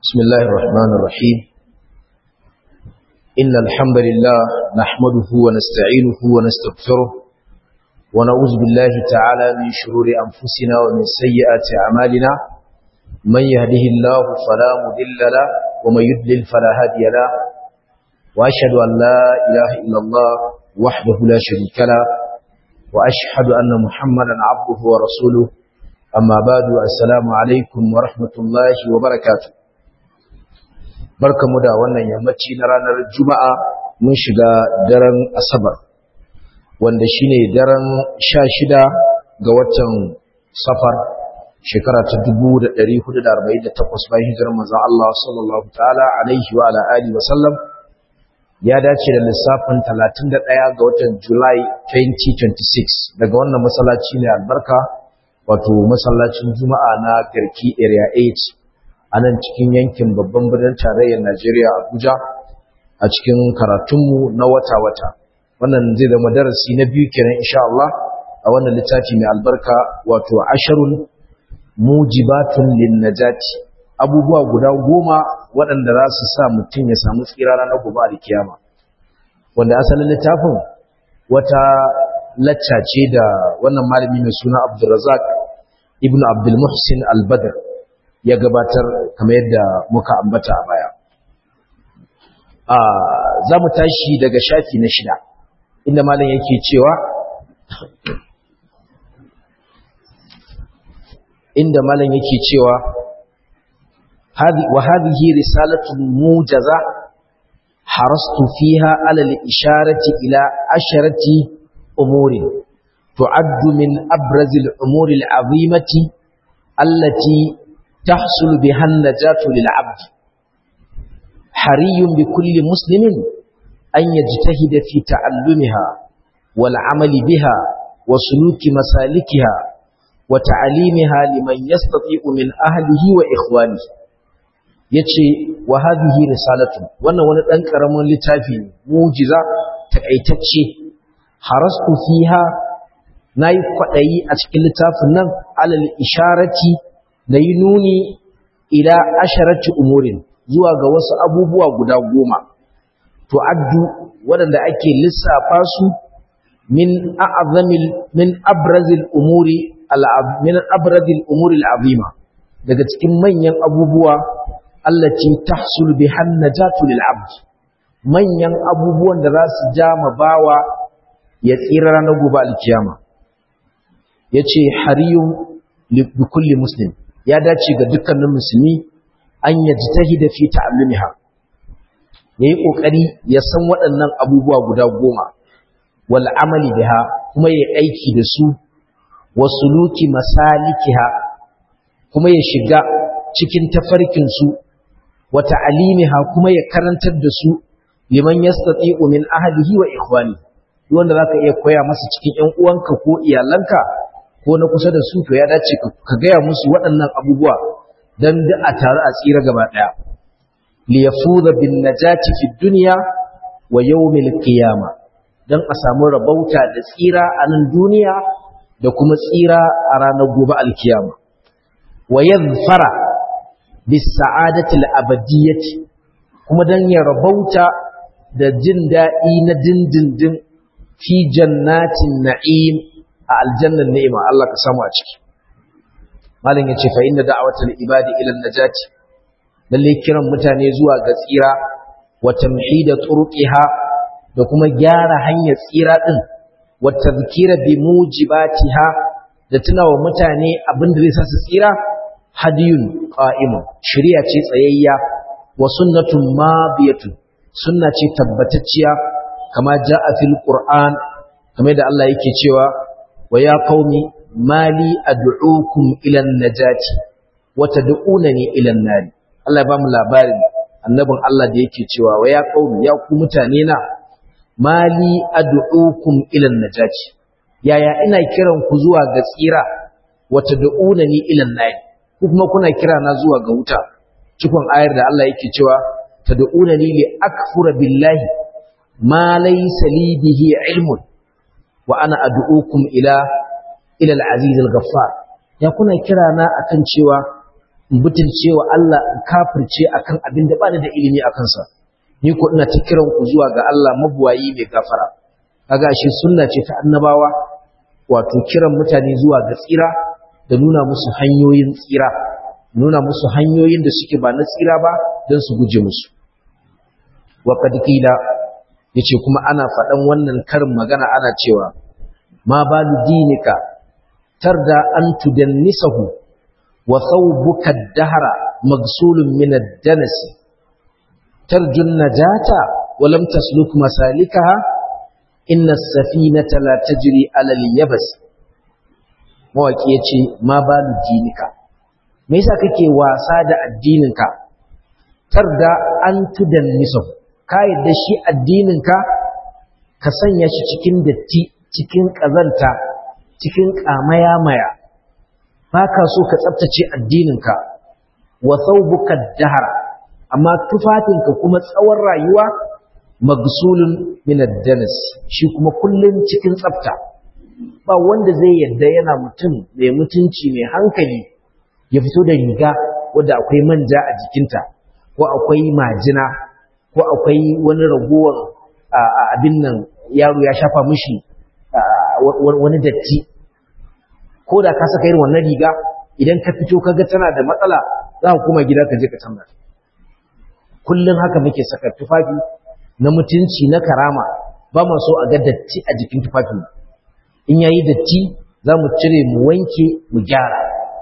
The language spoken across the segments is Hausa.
بسم الله الرحمن الرحيم إن الحمد لله نحمده ونستعينه ونستغفره ونعوذ بالله تعالى من شرور أنفسنا ومن سيئات أعمالنا من يهده الله فلا مضل له ومن يضلل فلا هادي له وأشهد أن لا إله إلا الله وحده لا شريك له وأشهد أن محمدا عبده ورسوله أما بعد السلام عليكم ورحمة الله وبركاته barkamu da wannan yammaci na ranar juma'a mun shiga daren asabar wanda shine daren sha shida ga watan safar shekara ta 1448 bayan hijirar manzon Allah sallallahu ta'ala alaihi wa ala alihi wa sallam ya dace da lissafin 31 ga watan July 2026 daga wannan masallaci ne albarka wato masallacin juma'a na garki area 8 a nan cikin yankin babban birnin tarayyar Najeriya Abuja a cikin karatunmu na wata-wata wannan zai zama darasi na biyu kenan insha Allah a wannan littafi mai albarka wato asharun mujibatun linnajati abubuwa guda goma waɗanda za su sa mutum ya samu tsira ranar gobe a kiyama wanda asalin littafin wata lacca ce da wannan malami mai suna Abdulrazak ibn Abdul Muhsin Al-Badr ya gabatar kamar yadda muka ambata a baya. Za mu tashi daga shafi na shida, inda malam yake cewa, inda malam yake cewa, wa hadhihi risalatun mujaza harastu fiha alal isharati ila asharati umurin tu'addu min abrazil umuri al'azimati allati تحصل بها النجاة للعبد حري بكل مسلم أن يجتهد في تعلمها والعمل بها وسلوك مسالكها وتعليمها لمن يستطيع من أهله وإخوانه yace wa hadhihi risalatu wannan wani dan karamin littafi mujiza takaitacce harastu fiha nayi kwadayi a cikin littafin nan alal isharati da yi nuni ila asharati umurin zuwa ga wasu abubuwa guda goma to addu waɗanda ake lissafa su min a'zamil min abrazil umuri min abrazil umuri al'azima daga cikin manyan abubuwa allati tahsul bihan najatu lil abd manyan abubuwan da za su ja ma bawa ya tsira ranar gobe alkiyama yace hariyun li kulli muslim ya dace ga dukkanin musulmi an yaji tahida fi ta'allumiha yayi kokari ya san waɗannan abubuwa guda goma wal amali biha kuma yayi aiki da su wasuluki masalikiha kuma ya shiga cikin tafarkin su wa ta'alimiha kuma ya karantar da su liman yastati'u min ahlihi wa ikhwani wanda zaka iya koya masa cikin ƴan uwanka ko iyalanka ko na kusa da su to ya dace ka gaya musu waɗannan abubuwa don da a tare a tsira gaba ɗaya liyafuza bin najati fi duniya wa yawmil qiyama don a samu rabauta da tsira a nan duniya da kuma tsira a ranar gobe alkiyama wa yadhfara bis sa'adati al-abadiyyati kuma don ya rabauta da jin daɗi na dindindin fi jannatin na'im a aljannan ni'ima Allah ka samu a ciki malin yace fa inna da'watal ibadi ila najati lalle kiran mutane zuwa ga tsira wa tamhida turqiha da kuma gyara hanyar tsira din wa tadhkira bi mujibatiha da tunawa mutane abin da zai sa su tsira hadiyun qa'imun shari'a ce tsayayya wa sunnatun madiyatun sunna ce tabbatacciya kama ja'a fil qur'an kamar da Allah yake cewa ويا قوم ما لي أدعوكم إلى النجاة وتدعونني إلى النار الله يبام labarin annabin Allah da yake cewa wa ya qaumi ya ku mutane na mali ad'ukum ila najati yaya ina kiran ku zuwa ga tsira wa tad'unani ila an ku kuma kuna kira na zuwa ga wuta cikon ayar da Allah yake cewa tad'unani li akfura billahi ma laysa li bihi ilmun wa ana ad'ukum ila ila al-aziz al-ghaffar ya kuna kira na akan cewa in butulce wa Allah in kafirce akan abin da bani da ilimi a kansa ni ko ina ta kiran ku zuwa ga Allah mabuwayi mai gafara kaga shi sunna ce ta annabawa wato kiran mutane zuwa ga tsira da nuna musu hanyoyin tsira nuna musu hanyoyin da suke ba na tsira ba don su guje musu wa qad qila yace kuma ana faɗan wannan karin magana ana cewa ma balu dinika tarda an tudannisahu wa thawbuka ad-dahra magsulun min ad-danas tarju an-najata wa lam tasluk masalikaha inna as-safinata la tajri 'ala al-yabs mawaki yace ma balu dinika me yasa kake wasa da addininka tarda an tudannisahu ka yadda shi addininka ka sanya shi cikin datti cikin ƙazanta cikin ƙamaya-maya ba ka so ka tsabtace addininka wa thawbuka dahar amma tufafinka kuma tsawon rayuwa magsulun min ad-danas shi kuma kullun cikin tsafta ba wanda zai yadda yana mutum mai mutunci mai hankali ya fito da riga wadda akwai manja a jikinta ko akwai majina ko akwai wani ragowar abin nan yaro ya shafa mishi wani datti ko da ka saka irin wannan riga idan ka fito kaga tana da matsala za ka kuma gida ka je ka canza kullum haka muke saka tufafi na mutunci na karama ba mu so a ga datti a jikin tufafin in yayi datti za mu cire mu wanke mu gyara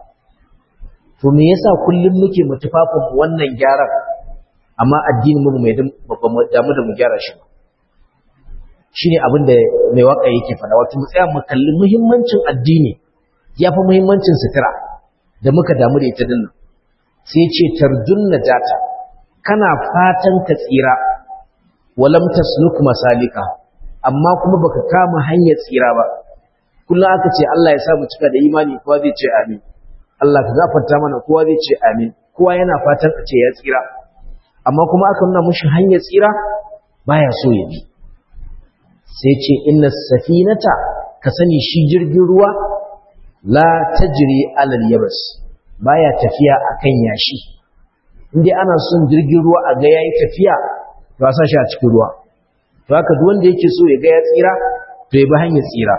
to me yasa kullum muke mu tufafin wannan gyaran amma addinin mu mai damu da mu gyara shi ba shine abin da mai waka yake faɗa wato mu tsaya mu kalli muhimmancin addini ya fi muhimmancin sutura da muka damu da ita dinnan sai ce tarjun najata kana fatan ka tsira walam tasluk masalika amma kuma baka kama hanyar tsira ba kullum aka ce Allah ya sa mu cika da imani kowa zai ce amin Allah ka gafarta mana kowa zai ce amin kowa yana fatan a ce ya tsira amma kuma aka nuna mushi hanyar tsira baya so ya bi sai ce inna safinata ka sani shi jirgin ruwa la tajri alal yabas baya tafiya akan yashi indai ana son jirgin ruwa a ga yayi tafiya to a sa shi a cikin ruwa to haka duk wanda yake so ya ga ya tsira to ya bi hanyar tsira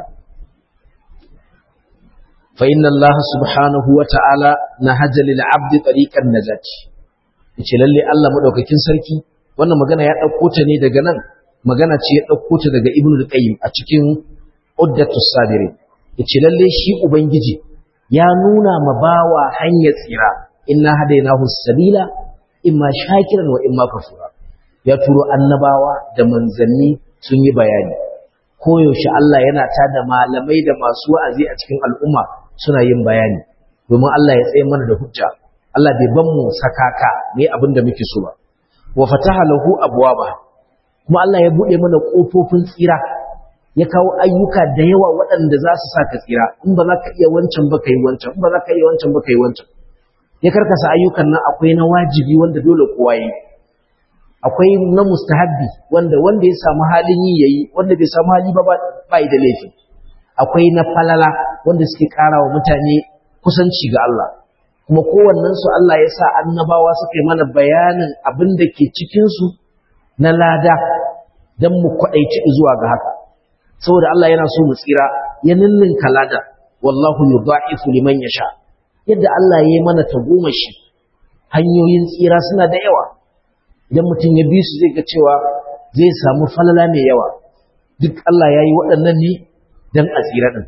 fa inna Allah subhanahu wa ta'ala nahaja lil 'abdi tariqan najati yace lalle Allah madaukakin sarki wannan magana ya dauko ta ne daga nan magana ce ya dauko ta daga Ibn al-Qayyim a cikin Uddatus Sabirin yace lalle shi ubangiji ya nuna ma bawa hanyar tsira inna hadainahu sabila imma shakiran wa imma kafura ya turo annabawa da manzanni sun yi bayani koyaushe Allah yana tada malamai da masu wa'azi a cikin al'umma suna yin bayani domin Allah ya tsaye mana da hujja Allah bai ban mu sakaka ne abin da muke so ba wa fataha lahu abwaba kuma Allah ya bude mana kofofin tsira ya kawo ayyuka da yawa waɗanda za su saka tsira in ba za ka iya wancan ba kai wancan in ba za ka iya wancan ba kai wancan ya karkasa ayyukan nan akwai na wajibi wanda dole kowa yi akwai na mustahabbi wanda wanda ya samu halin yi yayi wanda bai samu hali ba ba da laifi akwai na falala wanda suke ƙara wa mutane kusanci ga Allah kuma kowannen su Allah ya sa annabawa suka yi mana bayanin abin da ke cikin su na lada dan mu kwadaici zuwa ga haka saboda Allah yana so mu tsira ya ninninka lada wallahu yudha'ifu liman yasha yadda Allah ya yi mana tagomashi hanyoyin tsira suna da yawa idan mutum ya bi su zai ga cewa zai samu falala mai yawa duk Allah ya yi waɗannan ne don a tsira ɗin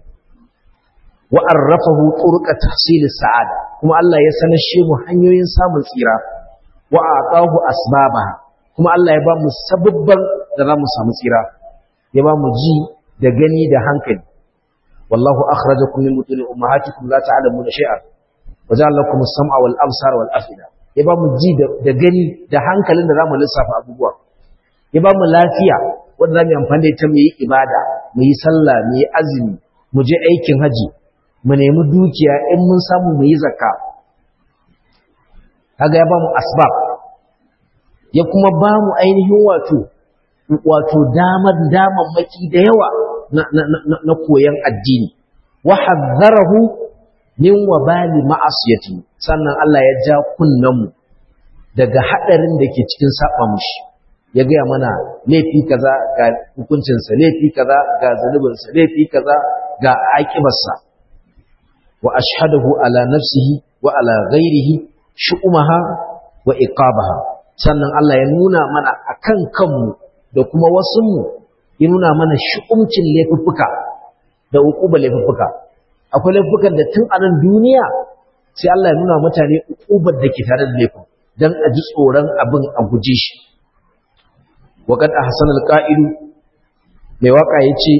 wa arrafahu turqa tahsil sa'ada kuma Allah ya sanashe mu hanyoyin samun tsira wa aqahu asbabaha kuma Allah ya ba mu sababban da za mu samu tsira ya ba mu ji da gani da hankali wallahu akhrajakum min butuni ummahatikum la ta'lamuna shay'an wa ja'ala lakum as-sam'a wal absara wal afida ya ba mu ji da gani da hankalin da za mu lissafa abubuwa ya ba mu lafiya wanda za mu yi amfani da ita mu yi ibada mu yi sallah mu yi azumi mu je aikin haji mu nemi dukiya in mun samu mu yi zakka kaga ya ba mu asbab ya kuma ba mu ainihin wato wato damar damammaki da yawa na, na, na, na koyon addini wa hazzarahu min wabali ma'asiyati sannan Allah ya ja kunnan mu daga hadarin da ke cikin saba mushi ya gaya mana laifi kaza ga hukuncinsa laifi kaza ga zunubinsa laifi kaza ga aƙibarsa wa ashhadahu ala nafsihi wa ala ghairihi shu'umaha wa iqabaha sannan Allah ya nuna mana akan kanmu da kuma wasunmu ya nuna mana shu'umcin laifuffuka da uquba laifuffuka akwai laifukan da tun a nan duniya sai Allah ya nuna mutane uqubar da ke tare da laifin dan a ji tsoron abin a guje shi وقد أحسن القائل mai waka yace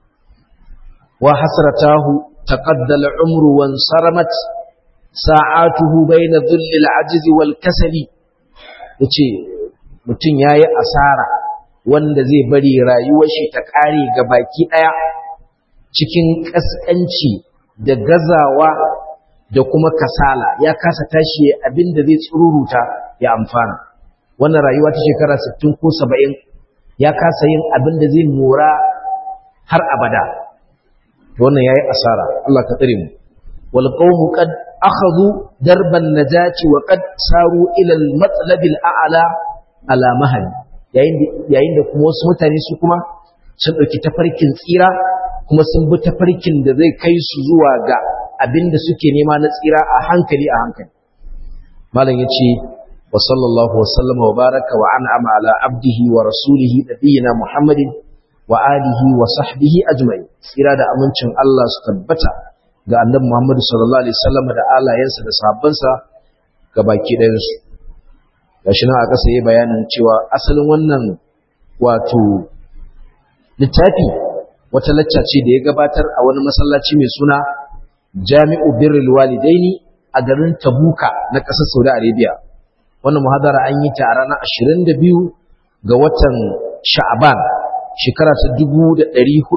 wa hasratahu taqadda al-umru wa saramat sa'atuhu bayna dhulli al-ajzi wal kasali yace mutun yayi asara wanda zai bari rayuwar shi ta kare ga baki daya cikin kaskanci da gazawa da kuma kasala ya kasa tashi abinda zai tsururuta ya amfana wannan rayuwa ta shekara 60 ko 70 ya kasa yin abin da zai mora har abada wannan yayi asara Allah ka tsare mu wal qawmu qad akhadhu darban najati wa qad saru ila al matlab al a'la ala mahal yayin yayin da kuma wasu mutane su kuma sun dauki tafarkin tsira kuma sun bi tafarkin da zai kai su zuwa ga abin da suke nema na tsira a hankali a hankali malam yace وصلى الله وسلم وبارك وأنعم على عبده ورسوله نبينا محمد وآله وصحبه أجمعين إرادة أمنشن الله ستبتا ga annabi Muhammad sallallahu alaihi wasallam da alayensa da sahabbansa ga baki ɗayan su gashi nan a ƙasa yayi bayanin cewa asalin wannan wato littafi wata lacca ce da ya gabatar a wani masallaci mai suna Jami'u Birrul Walidaini a garin Tabuka na ƙasar Saudi Arabia wannan muhadara an yi ta a ranar 22 ga watan sha'aban shekara ta 1435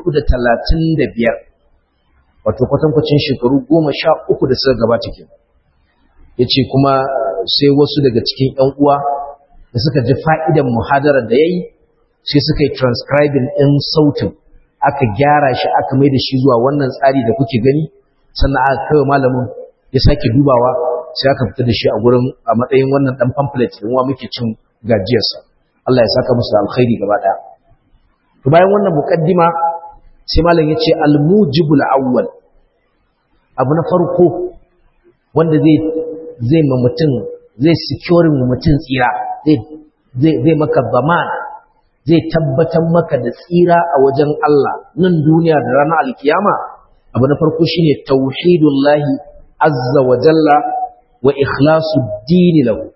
wato kwatankwacin shekaru 13 da suka gabata ke ya ce kuma sai wasu daga cikin 'yan uwa da suka ji fa'idan muhadarar da ya yi sai suka yi transcribing ɗin sautin aka gyara shi aka mai da shi zuwa wannan tsari da kuke gani sannan aka kai malamin ya sake dubawa sai aka fita da shi a gurin a matsayin wannan dan pamphlet din wa muke cin gajiyarsa Allah ya saka musu alkhairi gaba daya to bayan wannan muqaddima sai malam yace al-mujibul awwal abu na farko wanda zai zai ma mutum zai secure mu mutum tsira zai zai zai maka zaman zai tabbatar maka da tsira a wajen Allah nan duniya da ranar alkiyama abu na farko shine tauhidullahi azza wa jalla wa ikhlasu dini lahu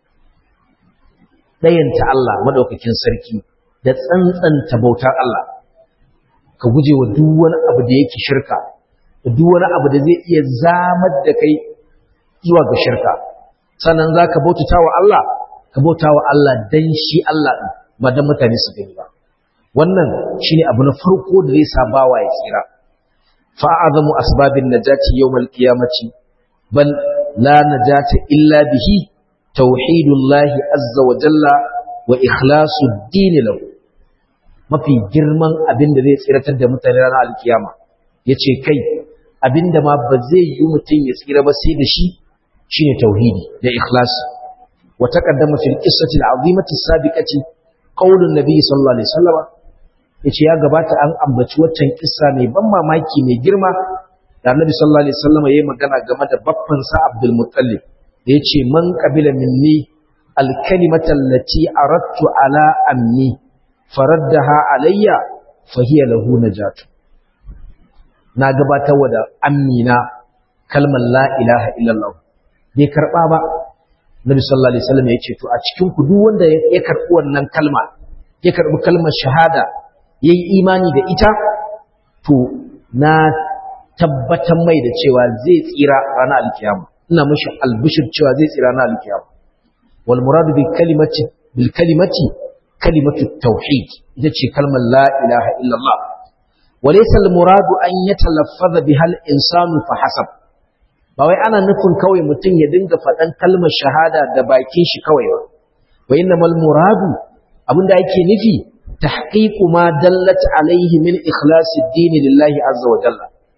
dayanta Allah madaukakin sarki da tsantsanta bautar Allah ka guje wa duk wani abu da yake shirka da duk wani abu da zai iya zamar da kai zuwa ga shirka sannan za ka bautata wa Allah ka bauta wa Allah dan shi Allah ɗin ba dan mutane su gani ba wannan shine abu na farko da zai sa bawa ya tsira fa'azamu asbabin najati yawmal qiyamati bal لا نجاة إلا به توحيد الله عز وجل وإخلاص الدين له mafi girman abin da zai tsiratar da mutane ranar alkiyama ya ce kai abin da ma ba zai yi mutum ya tsira ba sai da shi shine tauhidi da ikhlasi wa taqaddama fil qissati al-azimati sabiqati qaulun nabiy sallallahu alaihi wasallam yace ya gabata an ambaci waccan kissa mai ban mamaki mai girma da annabi sallallahu alaihi wasallam yayi magana game da baffan sa Abdul Muttalib da yace man qabila minni al-kalimata allati aradtu ala ammi faraddaha alayya fa hiya lahu najatu na gabatar da amina kalmar la ilaha illallah bai karba ba Nabi sallallahu alaihi wasallam yace to a cikin ku duk wanda ya karbi wannan kalma ya karbi kalmar shahada yayi imani da ita to na tabbatar mai da cewa zai tsira ranar alkiyama ina mishi albishir cewa zai tsira ranar alkiyama wal muradu bil kalimati bil kalimati kalimatu tauhid ita ce kalmar la ilaha illallah walaysa al muradu an yatalaffaza biha al insanu fa hasab ba wai ana nufin kawai mutum ya dinga faɗan kalmar shahada da bakin shi kawai ba wa innamal muradu abinda yake nufi tahqiqu ma dallat alaihi min ikhlasi ad-din lillahi azza wa jalla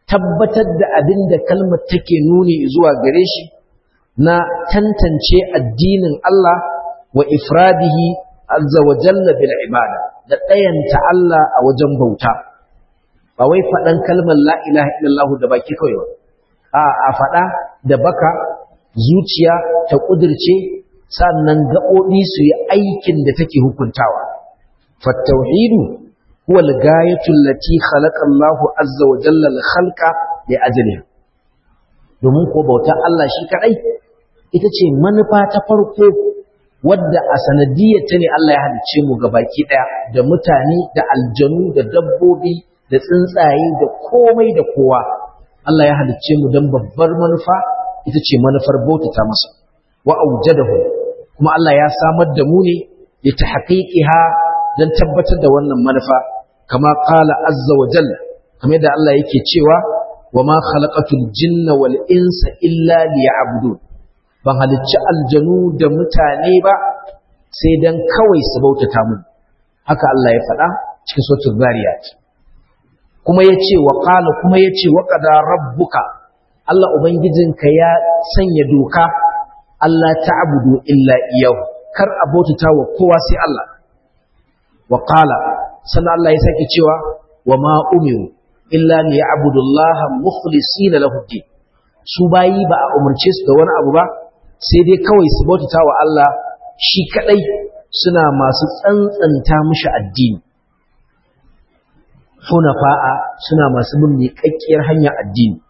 tabbatar da abin da kalmar take nuni zuwa gare shi na tantance addinin Allah wa ifradihi azza wa jalla bil ibada da ɗayanta Allah a wajen bauta ba wai faɗan kalmar la ilaha illallah da baki kawai ba a a faɗa da baka zuciya ta ƙudirce sannan gaɓoɓi su yi aikin da take hukuntawa fattauhidu huwa al-gayatu allati khalaqa Allahu azza wa jalla al-khalqa li ajliha domin ko bauta Allah shi kadai ita ce manufa ta farko wadda a sanadiyar ta ne Allah ya halicce mu gabaki daya da mutane da aljanu da dabbobi da tsuntsaye da komai da kowa Allah ya halicce mu don babbar manufa ita ce manufar bautata masa wa aujadahu kuma Allah ya samar da mu ne li tahqiqiha don tabbatar da wannan manufa kama qala azza wa jalla kamar yadda Allah yake cewa wa ma khalaqatul jinna wal insa illa liya'budun ban halicci aljanu da mutane ba sai dan kawai su bautata mun haka Allah ya faɗa cikin suratul zariyat kuma yace wa qala kuma yace wa qada rabbuka Allah ubangijinka ya sanya doka Allah ta'budu illa iyahu kar a bautata wa kowa sai Allah wa qala sannan Allah ya sake cewa wa ma umiru illa liya'budullaha mukhlisina lahu din su bayi ba a umarce su da wani abu ba sai dai kawai su bautata wa Allah shi kadai suna masu tsantsanta mishi addini hunafa'a suna masu bin miƙaƙƙiyar hanyar addini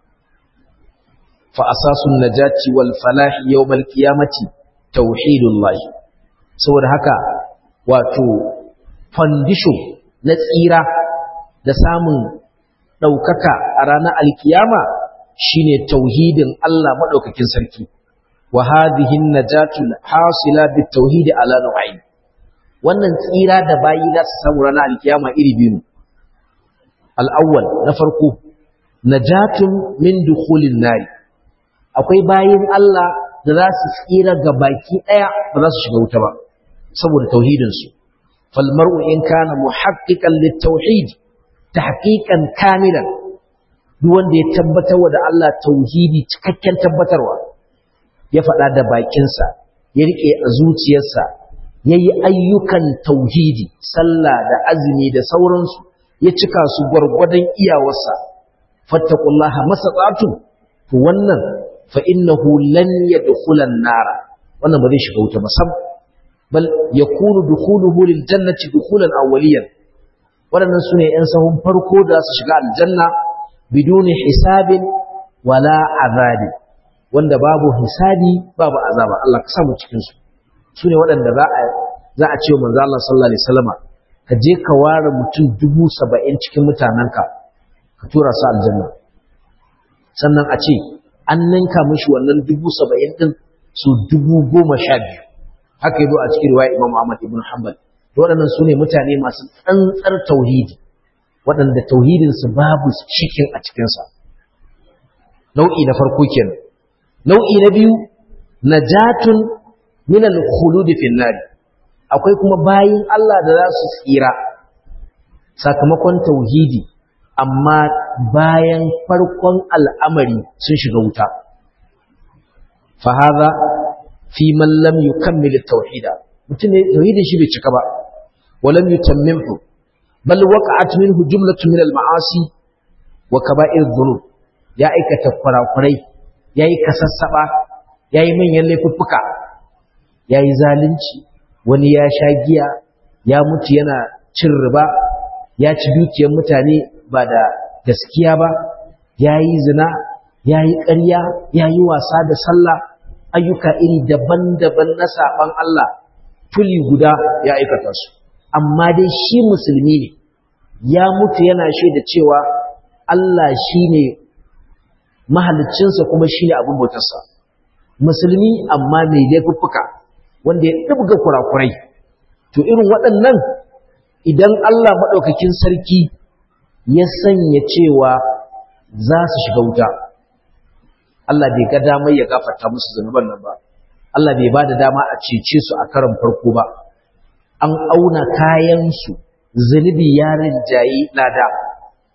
fa asasun najati wal falahi yawmal qiyamati tauhidullah saboda haka wato foundation na tsira da samun ɗaukaka a ranar alkiyama shine tauhidin Allah maɗaukakin sarki wa hadhihi najatu hasila bit tauhid ala nau'ain wannan tsira da bayi za su samu ranar alkiyama iri biyu al-awwal na farko najatun min dukhulin nari akwai bayin Allah da za su tsira ga baki daya ba za su shiga wuta ba saboda tauhidin su fal mar'u in kana muhaqqiqan lit tauhid tahqiqan kamilan duk wanda ya tabbatar da Allah tauhidi cikakken tabbatarwa ya faɗa da bakinsa ya riƙe a zuciyarsa ya yi ayyukan tauhidi sallah da azumi da sauransu ya cika su gwargwadon iyawarsa fattakullaha masaqatu to wannan fa innahu lan yadkhulan nara wannan ba zai shiga wuta ba sam bal yakunu dukhuluhu lil jannati dukhulan awwaliyan waɗannan sune ‘yan sahun farko da su shiga aljanna biduni hisabin wala azabi wanda babu hisabi babu azaba Allah ka samu cikin su sune waɗanda za a za a ce manzo Allah sallallahu alaihi wasallama ka je ka ware mutum dubu saba'in cikin mutanenka ka tura su aljanna sannan a ce an ninka mishi wannan dubu saba'in din su dubu goma sha biyu haka yazo a cikin riwaya Imam Ahmad ibn Hanbal to waɗannan sune mutane masu tsantsar tauhidi waɗanda tauhidinsu babu cikin a cikinsa nau'i na farko kenan nau'i na biyu najatun min al-khulud fi nar akwai kuma bayin Allah da za su tsira sakamakon tauhidi amma bayan farkon al'amari sun shiga wuta fa hadha fi man lam yukammil at-tauhida mutum ne tauhidin shi bai cika ba walam yutammimhu bal waqa'at minhu jumlatun min al-ma'asi wa kaba'ir dhunub ya aikata kurakurai yayi kasassaba yayi manyan laifuffuka yayi zalunci wani ya sha giya ya mutu yana cin riba ya ci dukiyar mutane ba da gaskiya ba yayi zina yayi ƙarya yayi wasa da sallah ayyuka iri daban-daban na saban Allah tuli guda ya aikata su amma dai shi musulmi ne ya mutu yana shaida cewa Allah shi ne mahaliccinsa kuma shi ne abin bautarsa musulmi amma mai laifuffuka wanda ya ɗibga kurakurai to irin waɗannan idan Allah maɗaukakin sarki ya sanya cewa za su shiga wuta Allah bai ga damar ya gafarta musu zunuban nan ba Allah bai ba da dama a cece su a karan farko ba an auna kayansu zunubi ya rinjayi lada to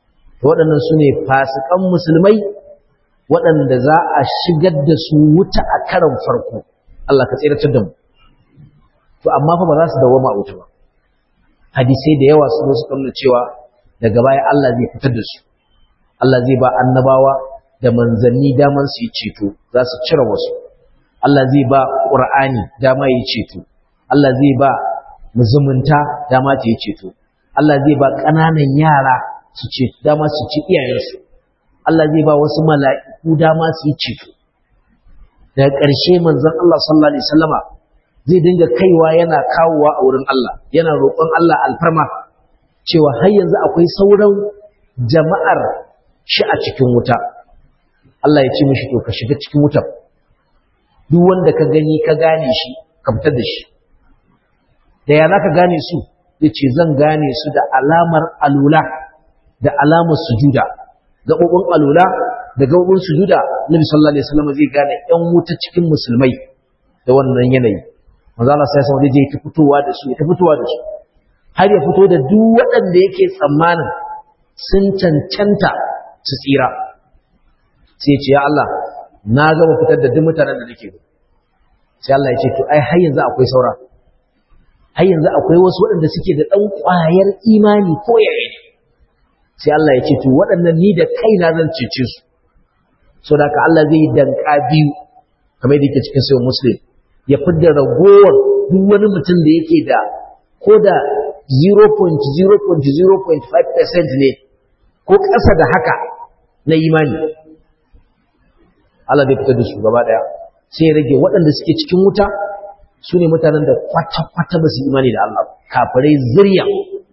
waɗannan su ne fasikan musulmai waɗanda za a shigar da su wuta a karan farko Allah ka tsiratar da mu to amma fa ba za su dawoma a wuta ba hadisai da yawa sun su nuna cewa daga baya Allah zai fitar da su Allah zai ba annabawa da manzanni daman su yi ceto za su cire wasu Allah zai ba Qur'ani dama yi ceto Allah zai ba muzumunta dama ta yi ceto Allah zai ba ƙananan yara su ce dama su ci iyayensu Allah zai ba wasu mala'iku dama su yi ceto daga ƙarshe manzon Allah sallallahu alaihi wasallama zai dinga kaiwa yana kawowa a wurin Allah yana roƙon Allah alfarma cewa har yanzu akwai sauran jama'ar shi a cikin wuta Allah ya ce mishi to ka shiga cikin wutar duk wanda ka gani ka gane shi ka fitar da shi da ya za ka gane su ya ce zan gane su da alamar alula da alamar sujuda gaɓoɓin alula da gaɓoɓin sujuda nabi sallallahu alaihi wasallam zai gane ƴan wuta cikin musulmai da wannan yanayi manzo Allah sai sai zai ta fitowa da su ta fitowa da su har ya fito da duk waɗanda yake tsammanin sun cancanta su tsira sai ya ce ya Allah na gama fitar da duk mutanen da nake sai Allah ya ce to ai har yanzu akwai saura har yanzu akwai wasu waɗanda suke da ɗan ƙwayar imani ko yaya ne sai Allah ya ce to waɗannan ni da kaina zan cece su so da ka Allah zai danka biyu kamar yadda yake cikin sayin muslim ya fidda ragowar duk wani mutum da yake da ko da 0.0.0.5% ne ko ƙasa da haka na imani Allah zai fitar da su gaba ɗaya sai ya rage waɗanda suke cikin wuta su ne mutanen da kwata-kwata ba su imani da Allah kafirai zirya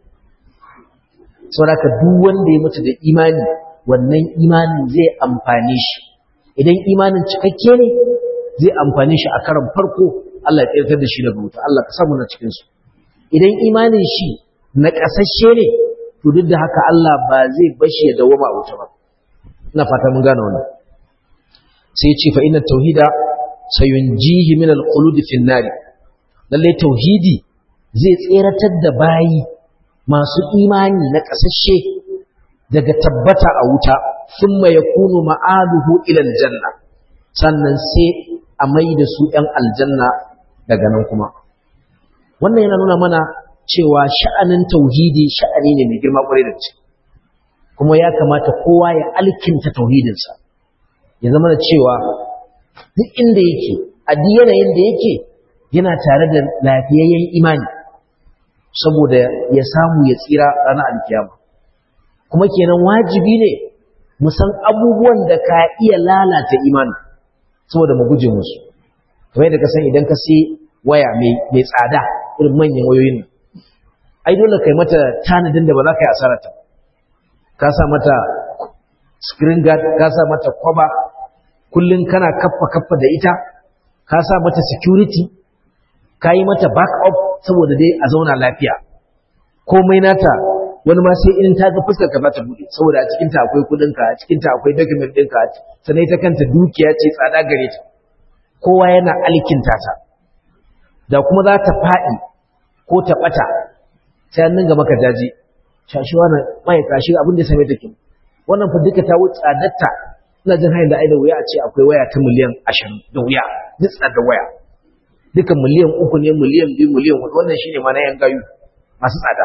sauraka duk wanda ya mutu da imani wannan imanin zai amfane shi idan imanin cikakke ne zai amfane shi a karan farko Allah ya tsirtar da shi daga wuta Allah ka samu na cikinsu idan imanin shi na ƙasashe ne to duk da haka Allah ba zai bashi ya dawoma a wuta ba ina fata mun gane wannan sai ya ce fa inna tauhida sayunjihi min al-qulud fi an-nar lalle tauhidi zai tseratar da bayi masu imani na kasashe daga tabbata a wuta thumma yakunu ma'aluhu ila al-janna sannan sai a mai da su ɗan aljanna daga nan kuma wannan yana nuna mana cewa sha'anin tauhidi sha'ani ne mai girma kwarai da gaske kuma ya kamata kowa ya alkinta tauhidinsa ya zama da cewa duk inda yake a duk yanayin da yake yana tare da lafiyayyen imani saboda ya samu ya tsira ranar alkiyama kuma kenan wajibi ne mu san abubuwan da ka iya lalata imani saboda mu guje musu kamar yadda ka san idan ka sai waya mai tsada irin manyan wayoyin nan ai dole kai mata tanadin da ba za ka yi asararta ka sa mata screen guard ka sa mata kwaba kullum kana kaffa kaffa da ita ka sa mata security ka yi mata backup saboda dai a zauna lafiya komai nata wani ma sai in ta ga fuskar ka za ta bude saboda a cikinta akwai kudinka a cikinta akwai document ɗinka sannan ita kanta dukiya ce tsada gare ta kowa yana alkinta ta da kuma za ta faɗi ko ta ɓata sai an dinga maka jaji shashi wannan mai kashi abin da same take wannan fa duka ta wuce tsadarta ina jin hanyar da ai da wuya a ce akwai waya ta miliyan ashirin da wuya duk tsadar waya duka miliyan uku ne miliyan biyu miliyan hudu wannan shine ma na yan gayu masu tsada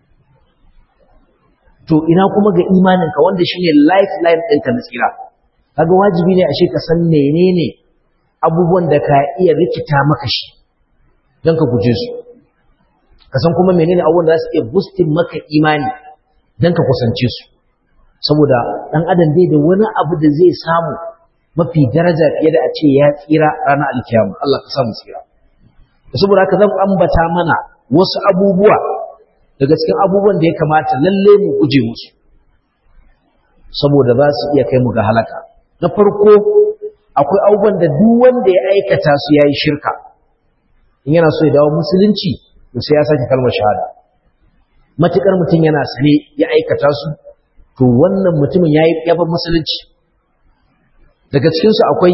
to ina kuma ga imaninka wanda shine lifeline ɗinka na tsira kaga wajibi ne ashe ka san menene abubuwan da ka iya rikita maka shi don ka guje su ka san kuma menene abubuwan da za su iya boostin maka imani don ka kusance su saboda ɗan adam bai da wani abu da zai samu mafi daraja fiye da a ce ya tsira ranar alkiyama Allah ka samu tsira saboda haka zan ambata mana wasu abubuwa daga cikin abubuwan da ya kamata lalle mu guje musu saboda za su iya kai mu ga halaka na farko akwai abubuwan da duk wanda ya aikata su yayi shirka in yana so ya dawo musulunci to sai ya sake kalmar shahada matukar mutum yana sane ya aikata su to wannan mutumin yayi yaban musulunci daga cikin su akwai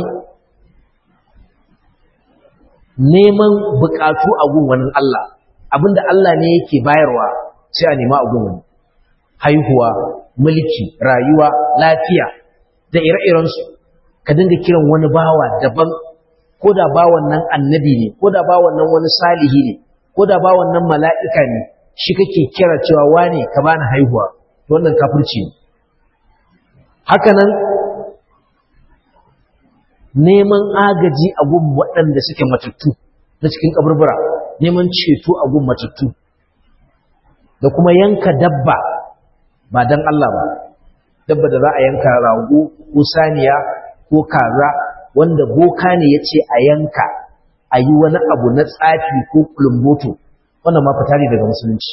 neman bukatu a gun wani Allah abinda Allah ne yake bayarwa sai a nema a gun wani haihuwa mulki rayuwa lafiya da ire-irensu ka dinga kiran wani bawa daban ko da bawan nan annabi ne ko da bawan nan wani salihi ne ko da bawan nan mala'ika ne shi kake kira cewa wane ka bani haihuwa wannan kafirci ne haka nan neman agaji a gun waɗanda suke matattu na cikin kaburbura neman ceto a gun matattu da kuma yanka dabba ba don Allah ba dabba da za a yanka rago ko saniya ko kaza wanda boka ne ya ce a yanka a yi wani abu na tsafi ko kulumboto wannan ma fita ne daga musulunci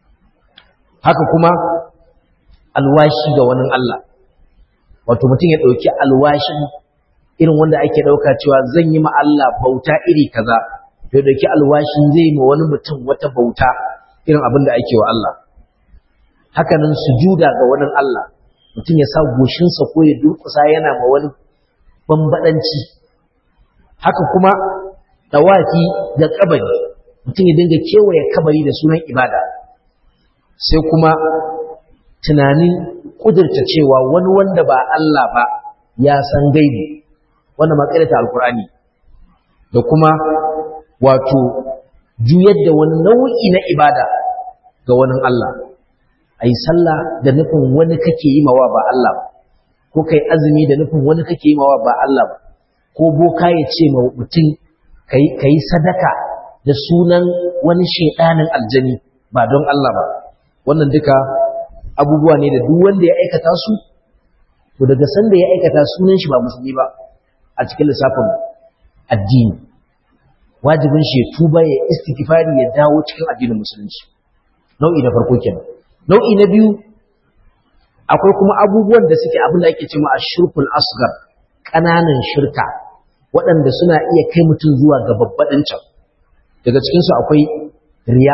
haka kuma alwashi ga wani Allah wato mutum ya ɗauki alwashin irin wanda ake ɗauka cewa zan yi ma Allah bauta iri kaza ya ɗauki alwashin zai yi ma wani mutum wata bauta irin abin da ake wa Allah hakanan sujuda ga wani Allah mutum ya sa goshinsa ko ya durkusa yana ma wani bambadanci haka kuma dawafi ga kabari mutum ya dinga kewaye kabari da sunan ibada sai kuma tunanin kudurta cewa wani wanda ba Allah ba ya san gaibi wanda ma ta alkur'ani da kuma wato juyar da wani nau'i na ibada ga wani Allah a yi sallah da nufin wani kake yi mawa ba Allah ba ko kai azumi da nufin wani kake yi mawa ba Allah ba ko boka ya ce ma mutum ka yi sadaka da sunan wani shaidanin aljani ba don Allah ba wannan duka abubuwa ne da duk wanda ya aikata su to daga sanda ya aikata sunan shi ba musulmi ba a cikin lissafin addini wajibin shi ya tuba ya istighfari ya dawo cikin addinin musulunci nau'i na farko kenan nau'i na biyu akwai kuma abubuwan da suke abin da ake cewa ashirkul asgar ƙananan shirka waɗanda suna iya kai mutum zuwa ga babbaɗin can daga cikinsu akwai riya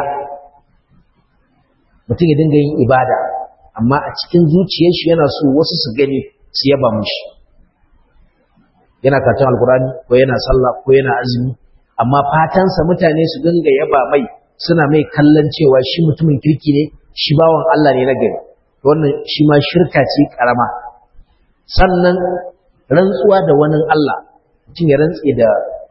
mutum ya dinga yin ibada amma a cikin zuciyar shi yana so wasu su gani su yaba mushi yana karatun alkurani ko yana sallah ko yana azumi amma fatansa mutane su dinga yaba mai suna mai kallon cewa shi mutumin kirki ne shi bawan Allah ne na gari wannan shi ma shirka ce karama sannan rantsuwa da wani Allah mutum ya rantse da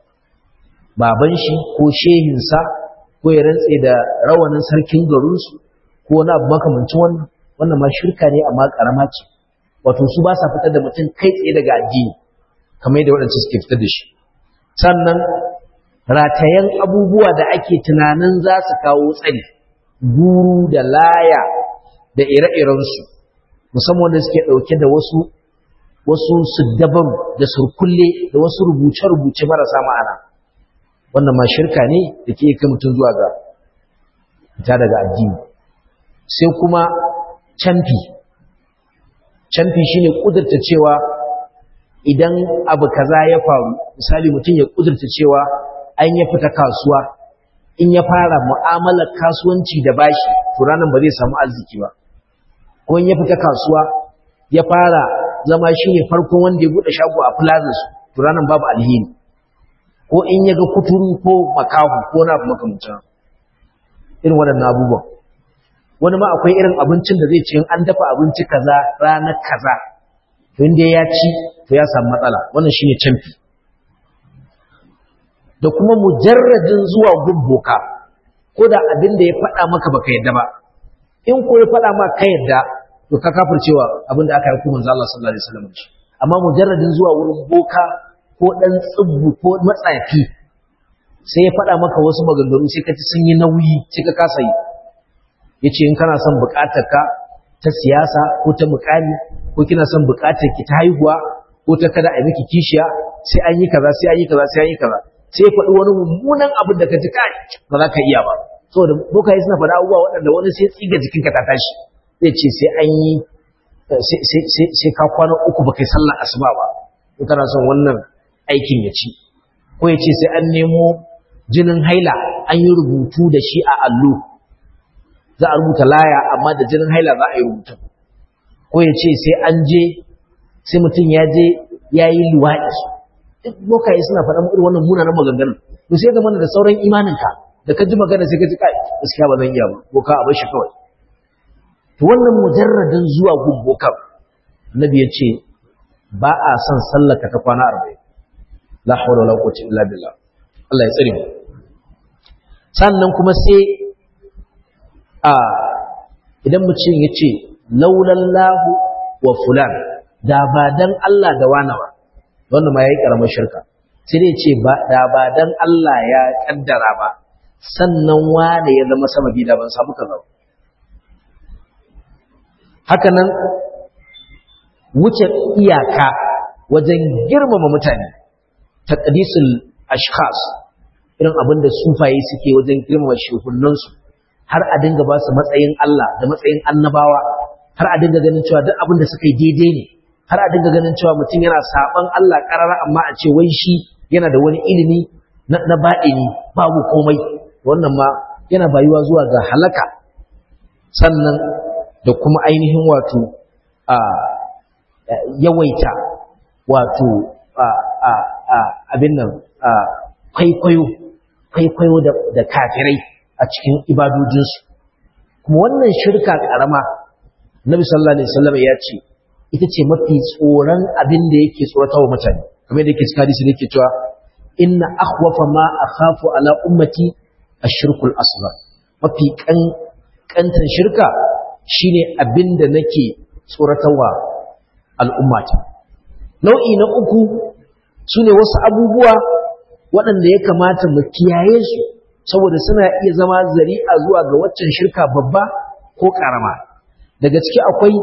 baban shi ko shehinsa ko ya rantse da rawanin sarkin garinsu ko wani abu makamancin wannan wannan ma shirka ne amma karama ce wato su ba sa fitar da mutum kai tsaye daga addini kamar yadda waɗansu suke fitar da shi sannan ratayen abubuwa da ake tunanin za su kawo tsari guru da laya da ire-irensu musamman wanda suke ɗauke da wasu wasu siddaban da surkulle da wasu rubuce-rubuce marasa ma'ana wannan ma shirka ne da ke kai mutum zuwa ga fita daga addini sai kuma canfi canfi shine kudurta cewa idan abu kaza ya faru misali mutum ya kudurta cewa an ya fita kasuwa in ya fara mu'amalar kasuwanci da bashi to ranar ba zai samu arziki ba ko in ya fita kasuwa ya fara zama shine farkon wanda ya bude shago a plaza su to ranar babu alheri ko in ya ga kuturu ko makahu ko na abu makamancin irin waɗannan abubuwan wani ma akwai irin abincin da zai ce an dafa abinci kaza ranar kaza to inda ya ci to ya samu matsala wannan shine canfi da kuma mujarradin zuwa gubboka ko da abin da ya faɗa maka baka yadda ba in ko ya faɗa maka ka yadda to ka kafircewa abin da aka yi kuma Allah sallallahu alaihi wasallam shi amma mujarradin zuwa wurin boka ko dan tsibbu ko matsafi sai ya faɗa maka wasu maganganu sai ka ci sun yi nauyi sai ka kasa yi yace in kana son buƙatar ka ta siyasa ko ta mukami ko kina son buƙatar ki ta haihuwa ko ta kada a miki kishiya sai an yi kaza sai an yi kaza sai an yi kaza sai faɗi wani mummunan abin da ka ji kai ba za ka iya ba saboda bokaye suna faɗa abubuwa waɗanda wani sai tsiga jikinka ta tashi zai ce sai an yi sai ka kwana uku ba kai sallar asuba ba in kana son wannan aikin ya ci ko ya ce sai an nemo jinin haila an yi rubutu da shi a allo za a rubuta laya amma da jinin haila za a yi rubutu ko ya ce sai an je sai mutum ya je ya yi luwaɗi duk bokaye suna faɗa irin wannan munanan maganganun to sai zama da sauran imaninka da ka ji magana sai ka ji kai gaskiya ba zan iya ba ko ka a bar shi kawai to wannan mujarradin zuwa gumbokan annabi ya ce ba a son sallaka ta kwana arba'in la hawla wala quwwata illa billah Allah ya tsare mu sannan kuma sai a idan mutum ya ce laulallahu wa fulan da ba dan Allah da wani ba wannan ma yayi karamar shirka sai dai ce ba da ba dan Allah ya kaddara ba sannan wane ya zama sababi da ban samu kaza haka nan wuce iyaka wajen girmama mutane taqdisul ashkhas irin abin da sufaye suke wajen girmama shehunansu har a dinga ba su matsayin Allah da matsayin annabawa har a dinga ganin cewa duk abin da suka yi daidai ne har a dinga ganin cewa mutum yana saban Allah karara amma a ce wai shi yana da wani ilimi na baɗini babu komai wannan ma yana bayuwa zuwa ga halaka sannan da kuma ainihin wato a yawaita wato abin nan kwaikwayo kwaikwayo da kafirai a cikin ibadojinsu kuma wannan shirka karama nabi sallallahu alaihi wasallam ya ce ita ce mafi tsoron abin da yake tsorata wa mutane kamar yadda yake cikin hadisi da yake cewa inna akhwafa ma akhafu ala ummati ashirkul asghar mafi kan kantan shirka shine abin da nake tsoratarwa al'ummata nau'i na uku sune wasu abubuwa waɗanda ya kamata mu kiyaye su saboda suna iya zama zari'a zuwa ga waccan shirka babba ko karama daga ciki akwai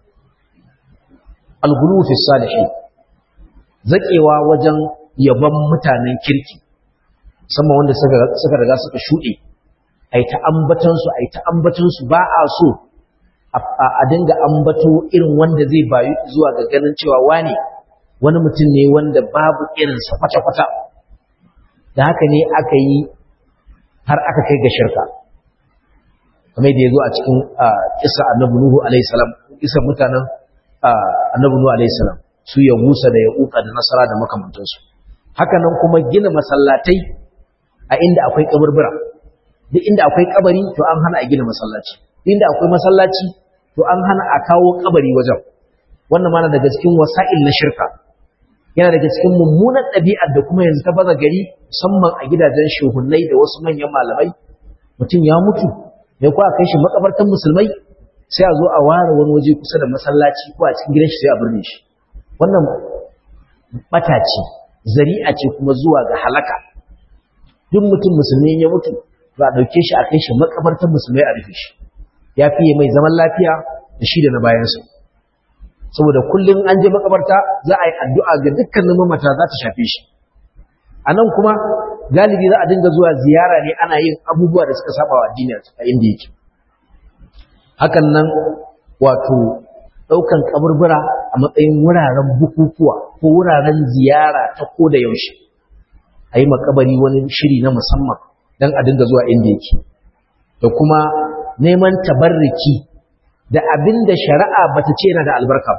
algulu fi salihin zakewa wajen yaban mutanen kirki musamman wanda suka riga suka shuɗe ai ta ambatan su ai ta ambatan su ba a so a dinga ambato irin wanda zai bayu zuwa ga ganin cewa wane wani mutum ne wanda babu irinsa kwata-kwata da haka ne aka yi har aka kai ga shirka kamar da ya zo a cikin kisa annabi nuhu alaihi salam kisa mutanen annabi nuhu alaihi salam su ya musa da ya uka da nasara da makamantansu haka nan kuma gina masallatai a inda akwai kaburbura duk inda akwai kabari to an hana a gina masallaci duk inda akwai masallaci to an hana a kawo kabari wajen wannan mana daga cikin wasa'il na shirka yana daga cikin mummunan ɗabi'ar da kuma yanzu ta baza gari musamman a gidajen shuhunnai da wasu manyan malamai mutum ya mutu mai kuwa kai shi makabartan musulmai sai a zo a ware wani waje kusa da masallaci ko a cikin gidan shi sai a birne shi wannan bata ce zari'a ce kuma zuwa ga halaka duk mutum musulmi ya mutu za a ɗauke shi a kai shi makabartan musulmai a rufe shi ya fiye mai zaman lafiya da shi da na bayansa saboda kullum an je makabarta za a yi addu'a ga dukkanin mamata za ta shafe shi a nan kuma galibi za a dinga zuwa ziyara ne ana yin abubuwa da suka saba wa addini a inda yake hakan nan wato ɗaukan kaburbura a matsayin wuraren bukukuwa ko wuraren ziyara ta ko da yaushe a yi makabari wani shiri na musamman don a dinga zuwa inda yake da kuma neman tabarriki da abin da shari'a bata ce yana da albarka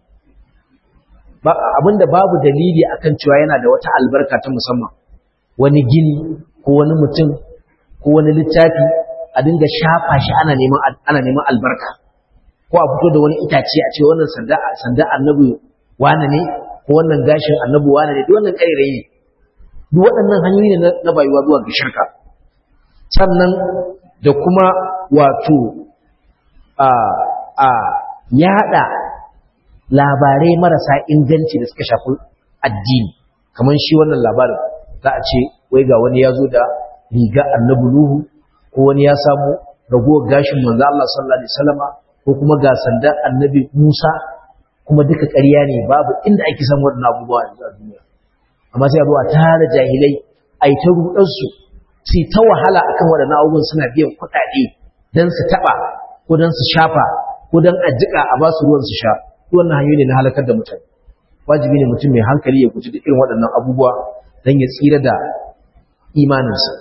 abin da babu dalili akan cewa yana da wata albarka ta musamman wani gini ko wani mutum ko wani littafi a dinga shafa shi ana neman ana neman albarka ko a fito da wani itace a ce wannan sanda sanda annabi wane ne ko wannan gashin annabi wane ne duk wannan kairayi ne duk waɗannan hanyoyi ne na bayuwa zuwa ga shirka sannan da kuma wato a a yada labarai marasa inganci da suka shafi addini kamar shi wannan labarin za a ce wai ga wani ya zo da riga annabi nuhu ko wani ya samu ragowar gashin manzo Allah sallallahu alaihi wasallama ko kuma ga sanda annabi Musa kuma duka ƙarya ne babu inda ake san wannan abubuwa a duniya amma sai a zo a tara jahilai a yi ta rudar su su ta wahala akan waɗannan abubuwan suna biyan kuɗaɗe don su taɓa ko don su shafa ko don a jiƙa a ba su ruwan su sha wannan hanyoyi ne na halakar da mutane wajibi ne mutum mai hankali ya guji duk irin waɗannan abubuwa don ya tsira da imaninsa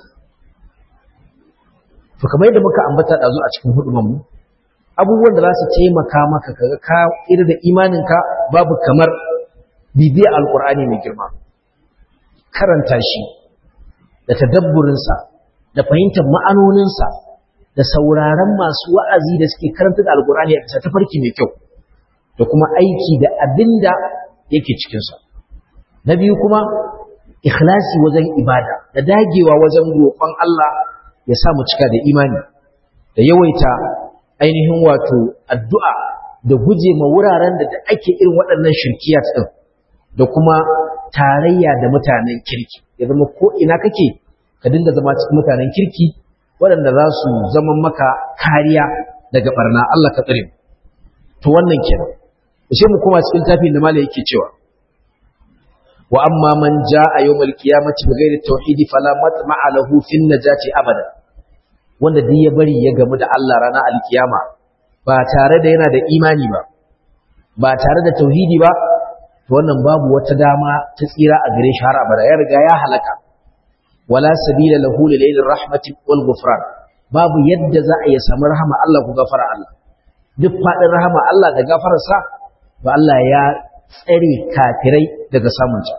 to kamar yadda muka ambata ɗazu a cikin hudumanmu abubuwan da za su taimaka maka kaga ka tsira da imaninka babu kamar bibiya alkur'ani mai girma karanta shi da tadabburinsa da fahimtar ma'anoninsa da sauraron masu wa'azi da suke karanta da alkur'ani a bisa tafarki mai kyau da kuma aiki da abinda yake cikinsa na biyu kuma ikhlasi wajen ibada da dagewa wajen roƙon Allah ya sa mu cika da imani da yawaita ainihin wato addu'a da guje ma wuraren da ake irin waɗannan shirkiyat ɗin da kuma tarayya da mutanen kirki ya zama ko ina kake ka dinga zama cikin mutanen kirki waɗanda za su zama maka kariya daga barna Allah ka tsare to wannan kenan sai mu koma cikin tafin da malai yake cewa wa amma man jaa yawmal qiyamati bighairi tauhid fala matma'a lahu fin najati abada wanda duk ya bari ya gamu da Allah ranar alkiyama ba tare da yana da imani ba ba tare da tauhidi ba to wannan babu wata dama ta tsira a gare shi har abada ya riga ya halaka wala sabila lahu lil rahmati wal ghufran babu yadda za a yi samu rahama Allah ku gafara Allah duk fadin rahama Allah da gafararsa ba Allah ya tsare kafirai daga samunta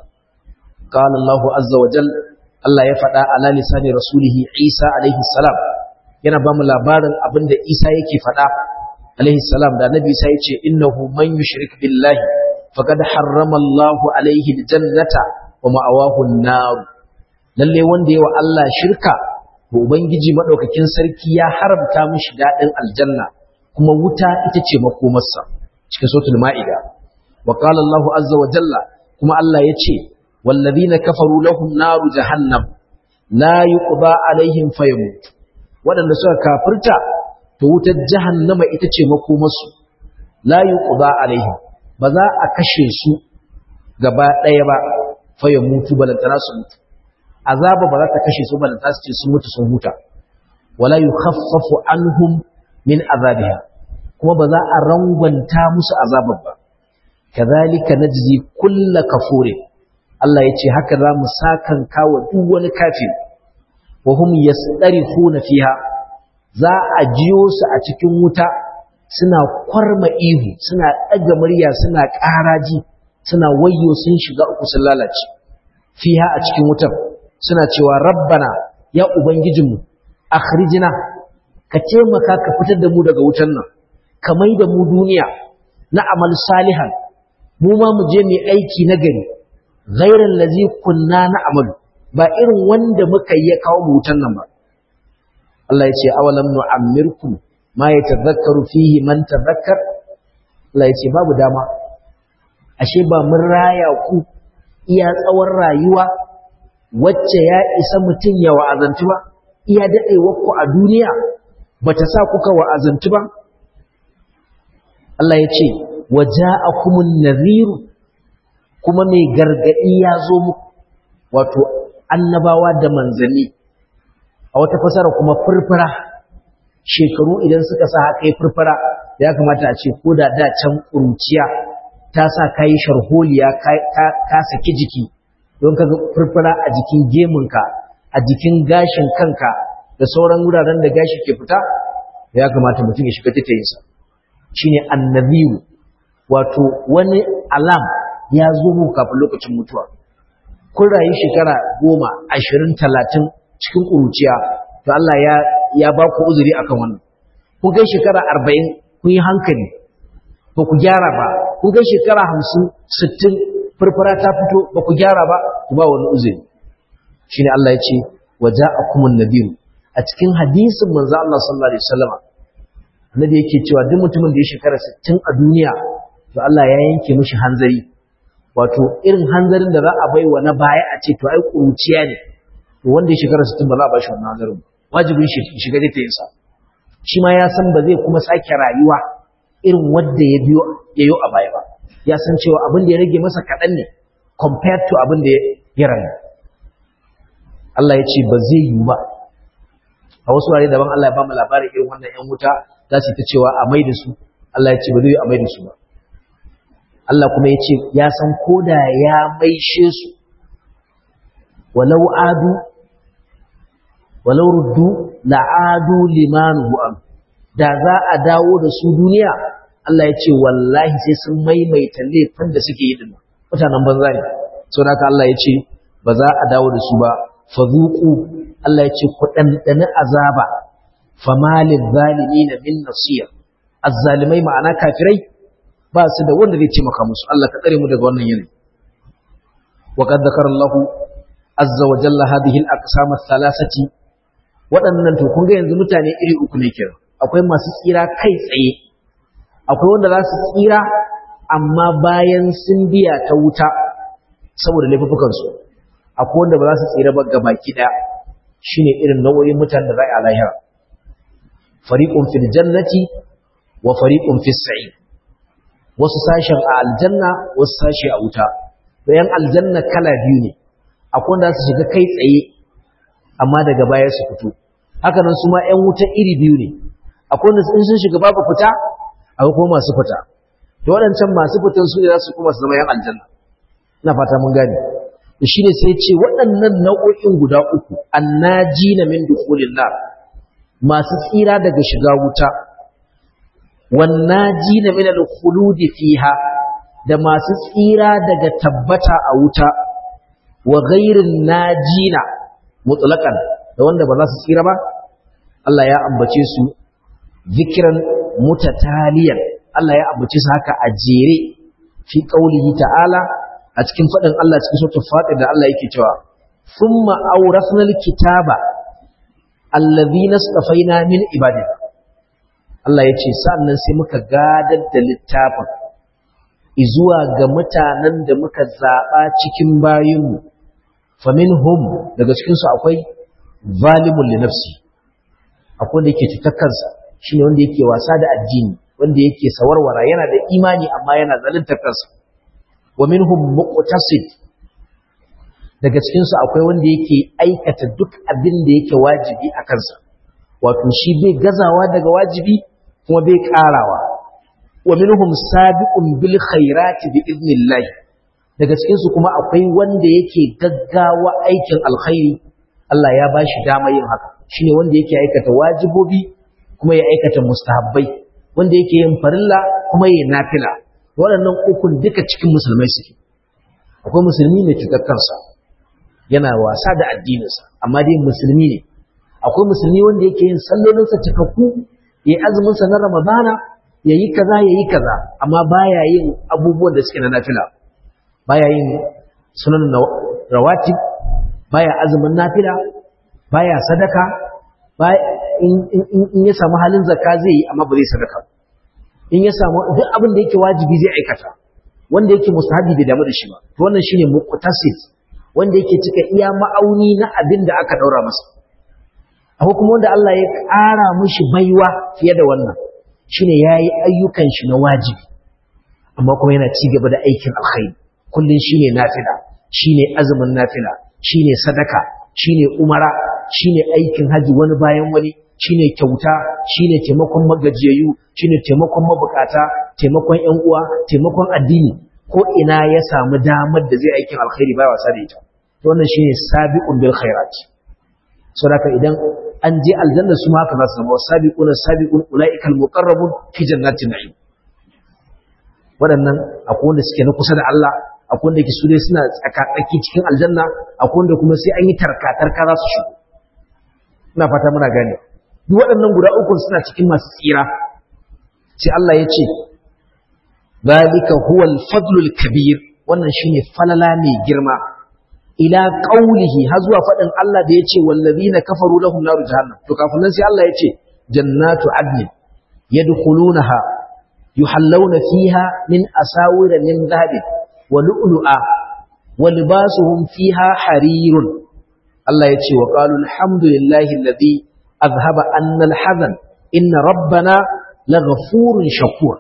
qala Allahu azza wa jal Allah ya faɗa ala lisani rasulihi Isa alaihi salam yana ba mu labarin abinda Isa yake faɗa alaihi salam da Nabi Isa yace innahu man yushrik billahi faqad harrama Allahu alaihi aljannata wa ma'awahu an-nar lalle wanda yawa Allah shirka to ubangiji madaukakin sarki ya haramta mishi dadin aljanna kuma wuta ita ce makomarsa cikin suratul ma'ida wa qala Allahu azza wa jalla kuma Allah yace wallazina kafaru lahum naru jahannam la yuqda alaihim fayamut wadanda suka kafirta to wutar jahannama ita ce makomarsu la yuqda alaihim ba za a kashe su gaba ɗaya ba fayamutu balantana su mutu azaba ba za ta kashe su balantana su ce sun mutu sun huta wala yukhaffafu anhum min azabiha kuma ba za a rangwanta musu azabar ba kadhalika najzi kull kafurin Allah yace haka za mu sakan kawo duk wani kafir wa hum yastarihuna fiha za a jiyo su a cikin wuta suna kwarma ihu suna ɗaga murya suna ƙaraji suna wayyo sun shiga uku sun lalace fiha a cikin wutar suna cewa rabbana ya ubangijinmu akhrijna ka taimaka ka fitar da mu daga wutar nan ka mai da mu duniya na amal salihan mu ma mu je mu aiki na gari ghairal ladzi kunna na amalu ba irin wanda muka yi ya kawo mu wutar nan ba Allah ya ce awalam nu'ammirkum ma yatadhakkaru fihi man tadhakkar Allah ya ce babu dama ashe ba mun raya ku iya tsawon rayuwa wacce ya isa mutum ya wa'azantu ba iya daɗewar ku a duniya bata sa kuka wa'azantu ba Allah ya ce waja'akumun nadhiru kuma mai gargadi ya zo muku wato annabawa da manzanni a wata fasara kuma furfura shekaru idan suka sa haka yi furfura ya kamata a ce ko da da can ƙuruciya ta sa ka yi sharholiya ka saki jiki don ka furfura a jikin gemunka a jikin gashin kanka da sauran wuraren da gashi ke fita ya kamata mutum ya shiga tattayinsa shi ne annabiru wato wani alam ya zo mu kafin lokacin mutuwa kun rayu shekara goma ashirin talatin cikin ƙuruciya to Allah ya ya ba ku uzuri akan wannan kun kai shekara arba'in kun yi hankali ba ku gyara ba kun kai shekara hamsin sittin furfura ta fito ba ku gyara ba ku ba wani uzuri shine Allah ya ce wa ja'akumun nadiru a cikin hadisin manzo Allah sallallahu alaihi wasallam annabi yake cewa duk mutumin da ya shekara 60 a duniya to Allah ya yanke mishi hanzari wato irin hanzarin da za a bai wa na baya a ce to ai kuruciya ne to wanda ya shekara 60 ba za a ba shi wannan hanzarin wajibin shi shiga da tayinsa shi ma ya san ba zai kuma sake rayuwa irin wanda ya biyo yayo a baya ba ya san cewa abin da ya rage masa kaɗan ne compared to abin da ya rayu Allah ya ce ba zai yi ba a wasu wurare daban Allah ya ba mu labarin irin wannan ƴan wuta za su ta cewa a mai da su Allah ya ce ba zai yi a mai da su ba Allah kuma ya ce ya san koda ya maishe su walau adu walau ruddu la'adu limanuhu am da za a dawo da su duniya Allah ya ce wallahi sai sun maimaita laifin da suke yi dinnan mutanen banza ne saboda haka Allah ya ce ba za a dawo da su ba fazuku Allah ya ce ku ɗanɗani azaba famalil zalimin min nasir azzalimai ma'ana kafirai ba su da wanda zai taimaka musu Allah ka tsare mu daga wannan yanayi wa qad zakara Allahu azza wa jalla hadhihi al-aqsam ath-thalathati waɗannan to kun ga yanzu mutane iri uku ne kenan akwai masu tsira kai tsaye akwai wanda za su tsira amma bayan sun biya ta wuta saboda laifukansu akwai wanda ba za su tsira ba gabaki ɗaya shine irin nau'o'in mutanen da za a lahira fariqun fil jannati wa fariqun fis sa'id wasu sashen a aljanna wasu sashe a wuta bayan aljanna kala biyu ne akwai wanda su shiga kai tsaye amma daga baya su fito haka nan su ma ƴan wuta iri biyu ne akwai wanda in sun shiga babu fita akwai kuma masu fita to waɗancan masu fitan su ne za su kuma su zama ƴan aljanna ina fata mun gane to shine sai ce waɗannan nau'o'in guda uku annajina min dukhulin nar masu tsira daga shiga wuta wannajina min al-khulud fiha da masu tsira daga tabbata a wuta wa ghairin najina mutlaqan da wanda ba za su tsira ba Allah ya ambace su zikran mutataliyan Allah ya ambace su haka a jere fi qaulihi ta'ala a cikin faɗin Allah cikin suratul Fatir da Allah yake cewa thumma awrasnal kitaba allazina istafaina min ibadina Allah yace sannan sai muka gadar da littafin izuwa ga mutanen da muka zaba cikin bayinmu faminhum daga cikin su akwai zalimun li nafsi akwai wanda yake cutar kansa shine wanda yake wasa da addini wanda yake sawarwara yana da imani amma yana zalunta kansa wa minhum muqtasid daga cikin su akwai wanda yake aikata duk abin da yake wajibi a kansa wato shi bai gazawa daga wajibi kuma bai karawa wa minhum sabiqun bil khairati bi idnillah daga cikin su kuma akwai wanda yake gaggawa aikin alkhairi Allah ya bashi dama yin haka shine wanda yake aikata wajibobi kuma ya aikata mustahabbai wanda yake yin farilla kuma ya nafila waɗannan ukun duka cikin musulmai suke akwai musulmi mai cutar kansa yana wasa da addininsa amma dai musulmi ne akwai musulmi wanda yake yin sallolinsa cikakku ya yi azuminsa na ramadana ya yi kaza ya yi kaza amma baya yin abubuwan da suke na nafila baya yin sunan rawatib baya azumin nafila baya sadaka in ya samu halin zakka zai yi amma ba zai sadaka in ya samu duk abin da yake wajibi zai aikata wanda yake mustahabi bai damu da shi ba to wannan shine muqtasid wanda yake cika iya ma'auni na abin da aka daura masa akwai kuma wanda Allah ya ƙara mishi baiwa fiye da wannan shine yayi ayyukan shi na wajibi amma kuma yana ci gaba da aikin alkhairi kullun shine nafila shine azumin nafila shine sadaka shine umara shine aikin haji wani bayan wani shine kyauta shine taimakon magajiyayyu shine taimakon mabukata taimakon ƴan uwa taimakon addini ko ina ya samu damar da zai aikin alkhairi ba wasa da ita to wannan shine sabiqun bil khairat saboda idan an je aljanna su ma haka za su zama sabiqun sabiqun ulaika al muqarrabun fi jannatin na'im waɗannan akwai wanda suke na kusa da Allah akwai wanda ke su dai suna tsakatsaki cikin aljanna akwai wanda kuma sai an yi tarka-tarka za su shigo ina fata muna gane duk waɗannan guda uku suna cikin masu tsira sai Allah ya ce zalika huwa al-fadlu al-kabir wannan shine falala mai girma ila qaulihi har zuwa faɗin Allah da yace wallazina kafaru lahum naru jahannam to kafin nan sai Allah ya ce jannatu adnin yadkhulunaha yuhallawna fiha min asawira min dhahabin ولؤلؤا ولباسهم فيها حرير الله يتشي وقالوا الحمد لله الذي أذهب أن الحزن إن ربنا لغفور شكور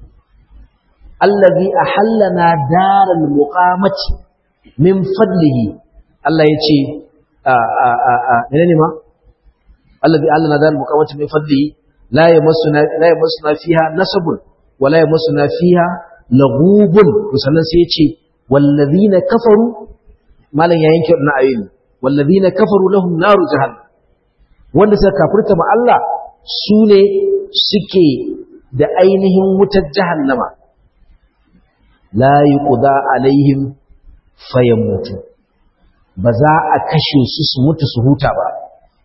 الذي أحلنا دار المقامة من فضله الله يتشي منين ما الذي أحلنا دار المقامة من فضله لا يمسنا, لا يمسنا فيها نسب ولا يمسنا فيها lagubun sannan sai ya ce wallazina kafaru malam ya yanke wannan ayoyi wallazina kafaru lahum naru jahannam wanda suka kafirta ma Allah su ne suke da ainihin wutar jahannama la yuqda alaihim fayamutu ba za a kashe su su mutu su huta ba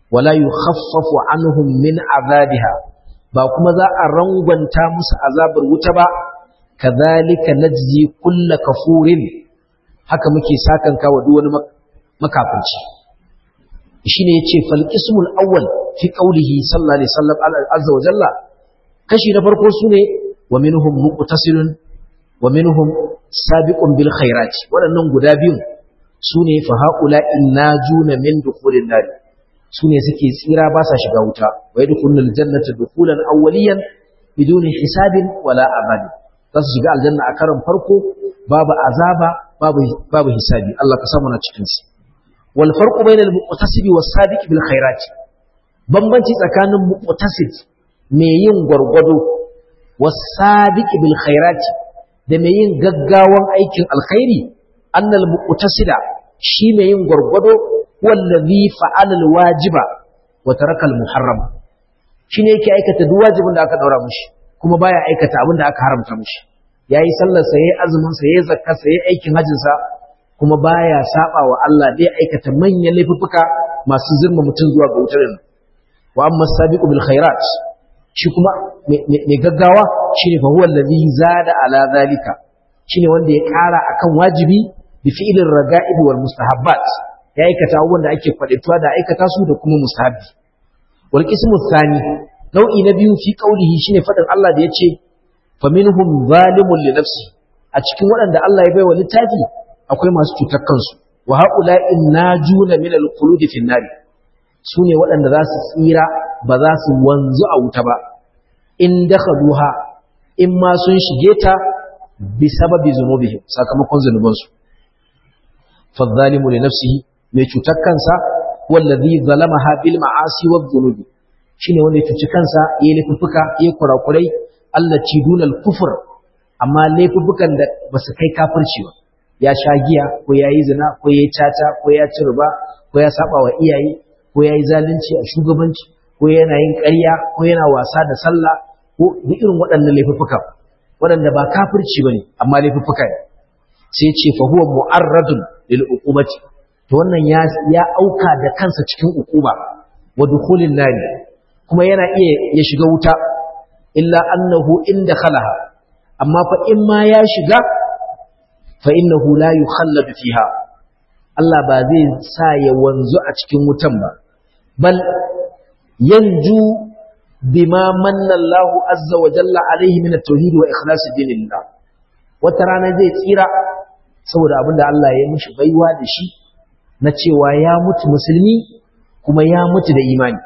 wala yukhaffafu anhum min azabiha ba kuma za a rangwanta musu azabar wuta ba kadhalika najzi kulla kafurin haka muke sakanka wa duk wani makafirci shine yace fal qismul awwal fi qawlihi sallallahu alaihi wasallam azza wa jalla kashi na farko sune wa minhum muqtasilun wa minhum sabiqun bil khairat waɗannan guda biyun sune fa haula innajuna min dukhulin nar sune suke tsira ba sa shiga wuta wa yadkhulul jannata dukhulan awwaliyan biduni hisabin wala abad za su shiga aljanna a karon farko babu azaba babu babu hisabi Allah ka samu na cikin su wal farqu bainal muqtasidi was sabiq bil khairat bambanci tsakanin muqtasid mai yin gwargwado was sabiq bil khairat da mai yin gaggawan aikin alkhairi annal muqtasida shi mai yin gwargwado wallazi fa'ala alwajiba wa taraka almuharram shine yake aikata duk wajibin da aka daura mishi kuma baya aikata abin da aka haramta mishi yayi sallar sa yayi azumin sa yayi zakka sa yayi aikin hajjin sa kuma baya saba wa Allah dai aikata manyan laifuffuka masu zirma mutum zuwa ga wutar wa amma sabiqu bil khairat shi kuma mai gaggawa shine fa huwa allazi zada ala zalika shine wanda ya kara akan wajibi bi fi'lir raga'ib wal mustahabbat ya aikata abubuwan da ake faɗituwa da aikata su da kuma mustahabbi wal qismu thani nau'i na biyu fi qaulihi shine faɗin Allah da yace fa minhum zalimun li nafsi a cikin waɗanda Allah ya baiwa littafi akwai masu cutar kansu wa haula'in najuna min al-khulud fi an sune waɗanda za su tsira ba za su wanzu a wuta ba in dakhaluha in ma sun shige ta bi sababi zunubihim sakamakon zunubansu fa zalimu li nafsihi mai cutar kansa wallazi zalamaha bil ma'asi wa dhunubi shine wanda ya cuci kansa yayi laifuka yayi kurakurai allati dunal kufur amma laifukan da basu kai kafirci ba ya sha giya ko yayi zina ko yayi tata ko ya ci riba ko ya saba wa iyaye ko yayi zalunci a shugabanci ko yana yin ƙarya ko yana wasa da sallah ko duk irin waɗannan laifuka waɗanda ba kafirci bane amma laifuka ne sai ce fa huwa mu'arradun lil uqubati to wannan ya ya auka da kansa cikin ukuba wa dukhulin nari kuma yana iya ya shiga wuta illa annahu in dakhalaha amma fa in ma ya shiga fa innahu la yukhalladu fiha Allah ba zai sa ya wanzu a cikin wutan ba bal yanju bima manna Allah azza wa jalla alaihi min at-tauhid wa ikhlas dinillah wata rana zai tsira saboda abinda Allah ya mishi baiwa da shi na cewa ya mutu musulmi kuma ya mutu da imani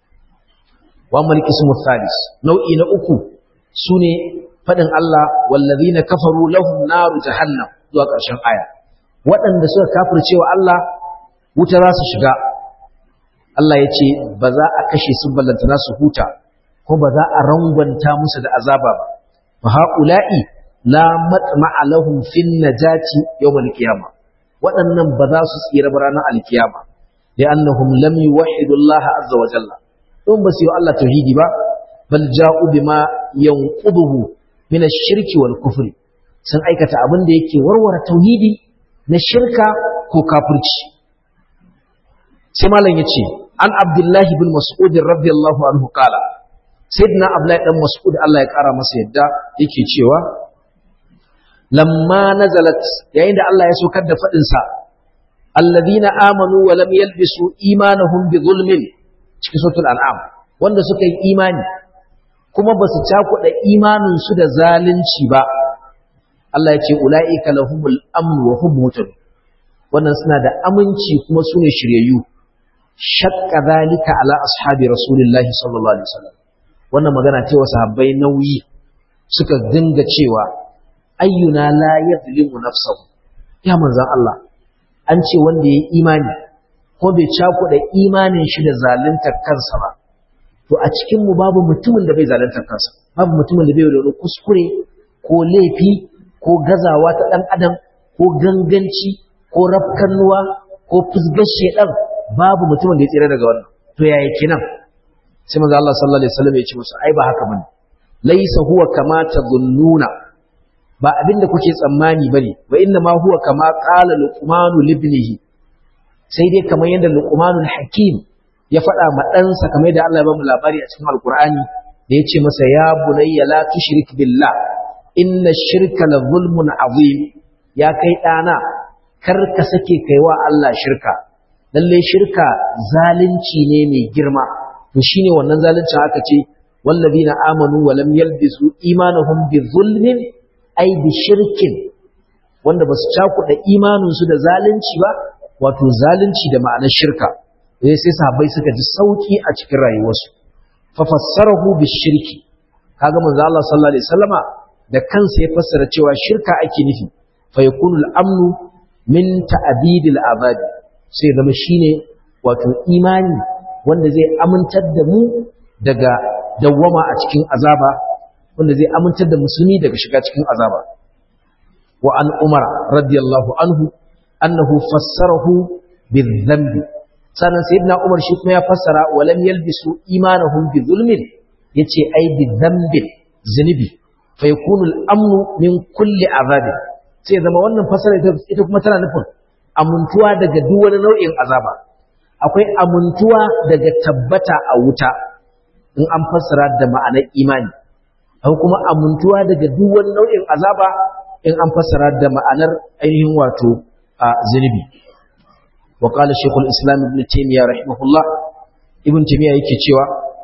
wa maliki ismu thalis nau'i na uku sune fadin Allah wallazina kafaru lahum naru jahannam zuwa ƙarshen aya waɗanda suka kafirce wa Allah wuta za su shiga Allah ya ce ba za a kashe su ballantana su huta ko ba za a rangwanta musu da azaba ba fa haula'i la matma'a lahum fin najati yawmal qiyamah waɗannan ba za su tsira ba ranar alkiyama da annahum lam yuwahhidu Allah azza wa jalla don ba su yi Allah tauhidi ba bal ja'u bima yanquduhu min ash-shirki wal kufri sun aikata abin da yake warware tauhidi na shirka ko kafirci sai malam yace an abdullahi bin mas'ud radiyallahu anhu kala sayyidina abdullahi dan mas'ud Allah ya kara masa yadda yake cewa lamma nazalat yayin da Allah ya saukar da fadin sa alladhina amanu wa lam yalbisu imanahum bi zulmin cikin suratul an'am wanda suka yi imani kuma ba su cakuɗa imanin su da zalunci ba Allah ya ce ula'ika lahumul amn wa hum muhtadun wannan suna da aminci kuma su ne shiryayyu shakka zalika ala ashabi rasulillahi sallallahu alaihi wasallam wannan magana ce wa sahabbai nauyi suka dinga cewa ayyuna la yadlimu nafsahu ya manzon Allah an ce wanda yayi imani ko bai cakuɗa imanin shi da zaluntar kansa ba to a cikin mu babu mutumin da bai zaluntar kansa babu mutumin da bai da kuskure ko laifi ko gazawa ta dan adam ko ganganci ko rafkannuwa ko fusgar shedan babu mutumin da ya tsira daga wannan to yaya kenan sai manzo Allah sallallahu alaihi wasallam ya ce musu ai ba haka bane laysa huwa kama tadhunnuna ba abinda kuke tsammani bane wa inna ma huwa kama qala luqmanu libnihi sai dai kamar yadda luqmanul hakim ya faɗa ma ɗansa kamar da Allah ya ba mu labari a cikin Alƙur'ani da ya ce masa ya bunayya la tushrik billah inna shirka la zulmun azim ya kai ɗana kar ka sake kaiwa Allah shirka lalle shirka zalunci ne mai girma to shine wannan zaluncin aka ce wallazina amanu wa lam yalbisu imanuhum bi zulmin ay bi shirkin wanda basu cakuɗa imaninsu da zalunci ba wato zalunci da ma'anar shirka sai sai sahabbai suka ji sauki a cikin rayuwarsu fa fassarahu bi shirki kaga manzo Allah sallallahu alaihi wasallama da kansa ya fassara cewa shirka ake nufi fa yakunu al-amnu min ta'bidil azabi sai zama shine wato imani wanda zai amintar da mu daga dawwama a cikin azaba wanda zai amintar da musulmi daga shiga cikin azaba wa an umar radiyallahu anhu annahu fassarahu bizambi sannan sayyidina umar shi kuma ya fassara wa lam yalbisu imanahum bi zulmin yace ai bi dhanbin zunubi fa yakunu al-amnu min kulli azabin sai zama wannan fassara ita kuma tana nufin amuntuwa daga duk wani nau'in azaba akwai amuntuwa daga tabbata a wuta in an fassara da ma'anar imani akwai kuma amuntuwa daga duk wani nau'in azaba in an fassara da ma'anar ainihin wato a zunubi wa qala shaykhul islam ibn taymiyyah rahimahullah ibn taymiyyah yake cewa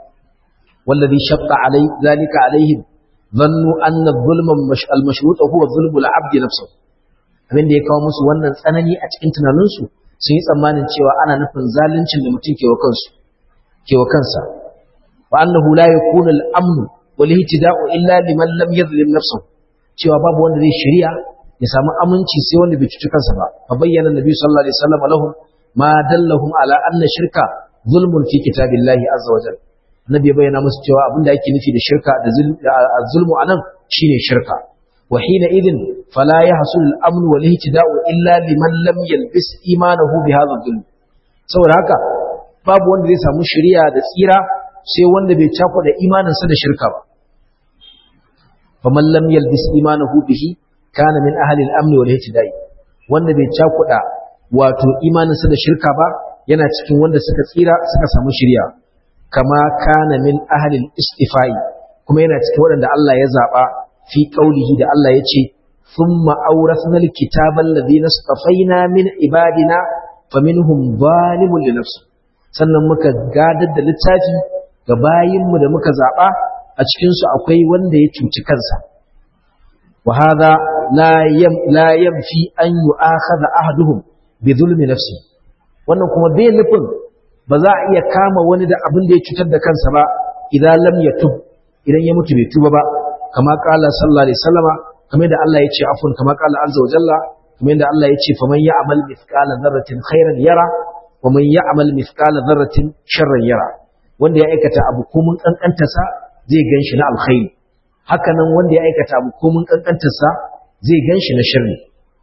wallazi shaqqa alai zalika alaihim dhannu anna adh-dhulma al-mashruط huwa dhulmu al-'abd nafsuhu abin da ya kawo musu wannan tsanani a cikin tunaninsu sun yi tsammanin cewa ana nufin zaluncin da mutum ke wa kansu ke wa kansa wa annahu la yakunu al-amn wal ihtida'u illa liman lam yadhlim nafsuhu cewa babu wanda zai shari'a ya samu aminci sai wanda bai cuci kansa ba fa bayyana nabi sallallahu alaihi wasallam lahum ma dallahum ala anna shirka zulmun fi kitabillahi azza wa jalla nabi bayyana musu cewa abinda ake nufi da shirka da zulmu anan shine shirka wa hina idin fala yahsul al-amn wal ihtida'u illa liman lam yalbis imanahu bi hadha zulm saboda haka babu wanda zai samu shari'a da tsira sai wanda bai cakuɗa imaninsa da shirka ba faman lam yalbis imanahu bihi kana min ahli al-amn wal ihtida'i wanda bai cakuda wato imaninsa da shirka ba yana cikin wanda suka tsira suka samu shiriya kama kana min ahli al-istifa'i kuma yana cikin wanda Allah ya zaba fi qaulihi da Allah ya ce thumma awrasna al-kitaba alladhina istafaina min ibadina faminhum zalimun li nafsi sannan muka gadar da littafi ga bayinmu da muka zaba a cikinsu akwai wanda ya cuci kansa wa hadha la yam la yamfi an yu'akhadha ahaduhum bi zulmi nafsi wannan kuma bai nufin ba za a iya kama wani da abin da ya cutar da kansa ba idan lam yatub idan ya mutu bai tuba ba kama qala sallallahu alaihi wasallama kamar da Allah ya ce afun kama qala azza wa jalla kamar da Allah ya ce faman ya'mal mithqala dharratin khairan yara wa man ya'mal mithqala dharratin sharran yara wanda ya aikata abu ko mun kankantarsa zai gan shi na alkhairi haka nan wanda ya aikata abu ko mun kankantarsa zai gan shi na shirri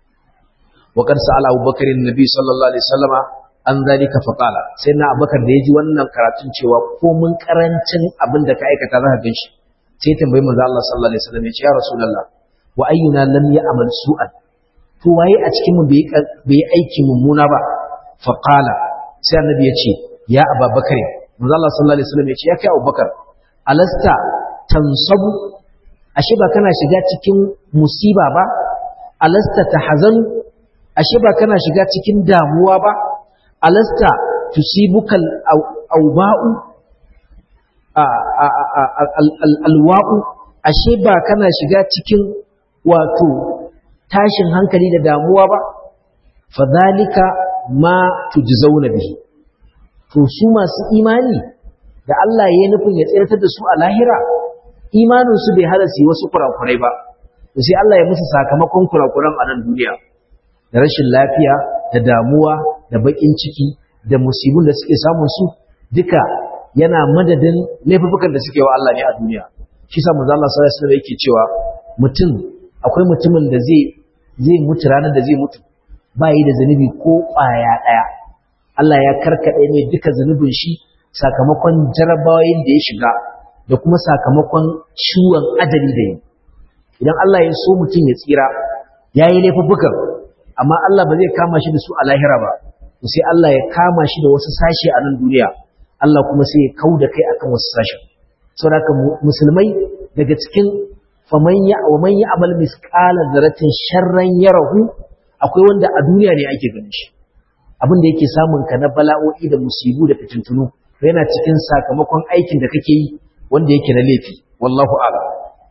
wa qad sa'ala Abu Bakar annabi sallallahu alaihi wasallama an zalika fa qala sai na Abubakar da yaji wannan karatun cewa ko mun karancin abin da ka aikata za ka gan shi sai tambayi manzo Allah sallallahu alaihi wasallam ya ce ya rasulullah wa ayyuna lam ya'mal su'an to waye a cikin mu bai aiki mummuna ba fa qala sai annabi ya ce ya Abubakar manzo Allah sallallahu alaihi wasallam ya ce ya kai Abubakar alasta tansabu ashe ba kana shiga cikin musiba ba alasta tahzanu ashe ba kana shiga cikin damuwa ba alasta tusibukal awba'u alwa'u ashe ba kana shiga cikin wato tashin hankali da damuwa ba fadhalika ma tujzauna bihi to su masu imani da Allah ya nufin ya tsiratar da su a lahira imaninsu bai hada su wasu kurakurai ba to sai Allah ya musu sakamakon kurakuran a nan duniya da rashin lafiya da damuwa da bakin ciki da musibin da suke samun su duka yana madadin laifukan da suke wa Allah ne a duniya shi sa manzo Allah sallallahu alaihi wasallam yake cewa mutum akwai mutumin da zai zai mutu ranar da zai mutu ba yi da zanubi ko ƙwaya ɗaya Allah ya karkaɗe mai duka zanubin shi sakamakon jarabawoyin da ya shiga da kuma sakamakon ciwon ajali da yi idan Allah ya so mutum ya tsira ya yi laifuffukan amma Allah ba zai kama shi da su a lahira ba sai Allah ya kama shi da wasu sashe a nan duniya Allah kuma sai ya kauda kai akan wasu sashen saboda haka musulmai daga cikin faman ya wa man ya'mal misqala dharratin sharran yarahu akwai wanda a duniya ne ake ganin shi abin da yake samun ka na bala'o'i da musibu da fitintunu yana cikin sakamakon aikin da kake yi wanda yake na laifi wallahu a'lam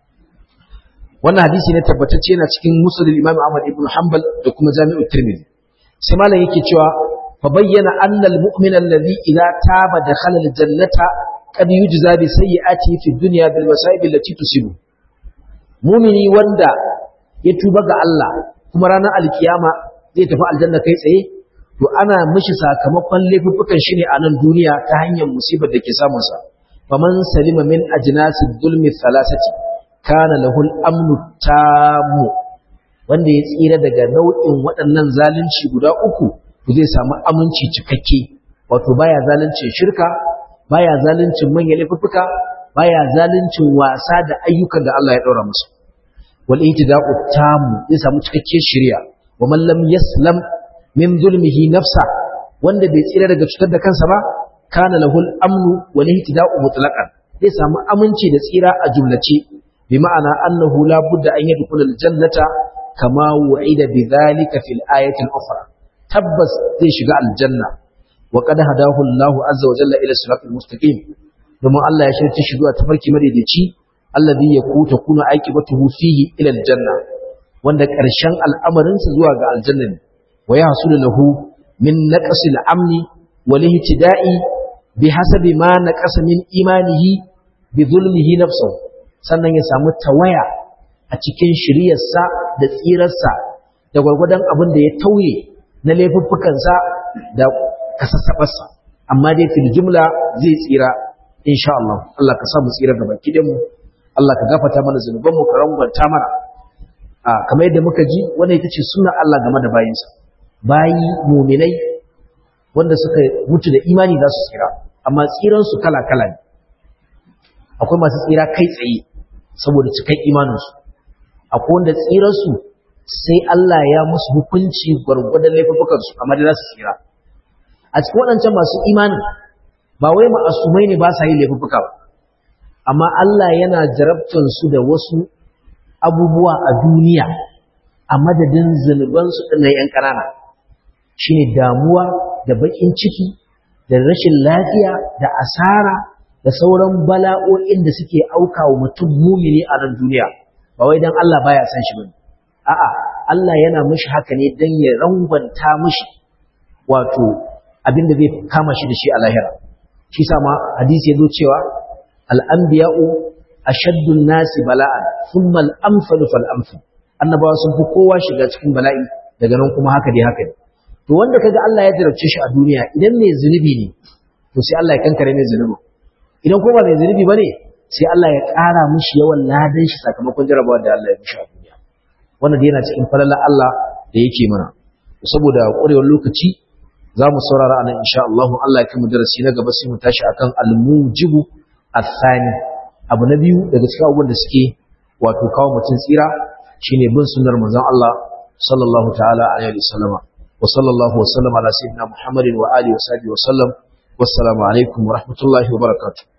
wannan hadisi ne tabbatacce yana cikin musnad imam Ahmad ibn Hanbal da kuma Jami'ut Tirmidhi sai malam yake cewa fa bayyana anna al-mu'mina alladhi idza taba dakhala al-jannata qad yujza bi sayyi'ati fi dunya bil masa'ib allati tusibu mu'mini wanda ya tuba ga Allah kuma ranar alkiyama zai tafi aljanna kai tsaye to ana mishi sakamakon laifuffukan shi ne a nan duniya ta hanyar musibar da ke samun sa faman salima min ajnasi dhulmi thalathati kana lahul amnu tamu wanda ya tsira daga nau'in waɗannan zalunci guda uku to zai samu aminci cikakke wato baya zaluncin shirka baya zaluncin manyan laifuffuka baya zaluncin wasa da ayyukan da Allah ya ɗaura musu wal ihtida'u tamu zai samu cikakkiyar shari'a wa man lam yaslam min zulmihi nafsa wanda bai tsira daga cutar da kansa ba kana lahul amnu wal ihtida'u mutlaqan zai samu aminci da tsira a jumlace bi ma'ana annahu la budda an yadkhula al jannata kama wu'ida bidhalika fil ayati al ukhra tabbas zai shiga aljanna wa qad hadahu Allahu azza wa jalla ila siratal mustaqim domin Allah ya shirye shi zuwa tafarki madaidaici alladhi yakuta kuna aqibatuhu fihi ila aljanna wanda ƙarshen al'amarinsa zuwa ga aljanna ne wa yahsulu lahu min naqsi al-amni wal ihtida'i bihasabi ma naqasa min imanihi bi zulmihi nafsuhu sannan ya samu tawaya a cikin shiriyarsa da tsirarsa da gwargwadon abin da ya tauye na laifuffukansa da kasassabarsa amma dai fil jumla zai tsira insha Allah Allah ka samu tsira gaba kidan mu Allah ka gafarta mana zanuban mu ka rangwanta mana a kamar yadda muka ji wannan ita ce sunnar Allah game da bayinsa bayi muminai wanda suka mutu da imani za su tsira amma tsiran su kala kala ne akwai masu tsira kai tsaye saboda cikan imaninsu akwai wanda tsiransu sai Allah ya musu hukunci gwargwadon laifukansu amma da za su tsira a cikin waɗancan masu imanin ba wai ma'asumai ne ba sa yi laifuka ba amma Allah yana jarabtar su da wasu abubuwa a duniya a madadin zunubansu ɗin yan ƙanana shine damuwa da baƙin ciki da rashin lafiya da asara da sauran bala'o'in da suke auka wa mutum mumini a nan duniya ba wai dan Allah baya san shi bane a'a Allah yana mishi haka ne dan ya rangwanta mishi wato abin da zai kama shi da shi a lahira shi sa ma hadisi ya zo cewa al-anbiya'u ashaddu nasi bala'an thumma al-amsalu fal amsal annabawa sun fi kowa shiga cikin bala'i daga nan kuma haka dai haka ne to wanda kaga Allah ya jarabce shi a duniya idan mai zunubi ne to sai Allah ya kankare mai zunubi idan ko ba mai zunubi bane sai Allah ya ƙara mishi yawan ladan shi sakamakon jarabawa da Allah ya mishi a duniya wannan da yana cikin falalar Allah da yake mana saboda ƙwarewar lokaci za mu saurara anan insha Allah Allah ya kai mu darasi na gaba sai mu tashi akan al-mujibu athani abu na biyu daga cikin abubuwan da suke wato kawo mutum tsira shine bin sunnar manzon Allah sallallahu ta'ala alaihi wasallama wa sallallahu wa sallama ala sayyidina Muhammadin wa alihi wa sahbihi wa sallam wassalamu alaikum wa rahmatullahi wa barakatuh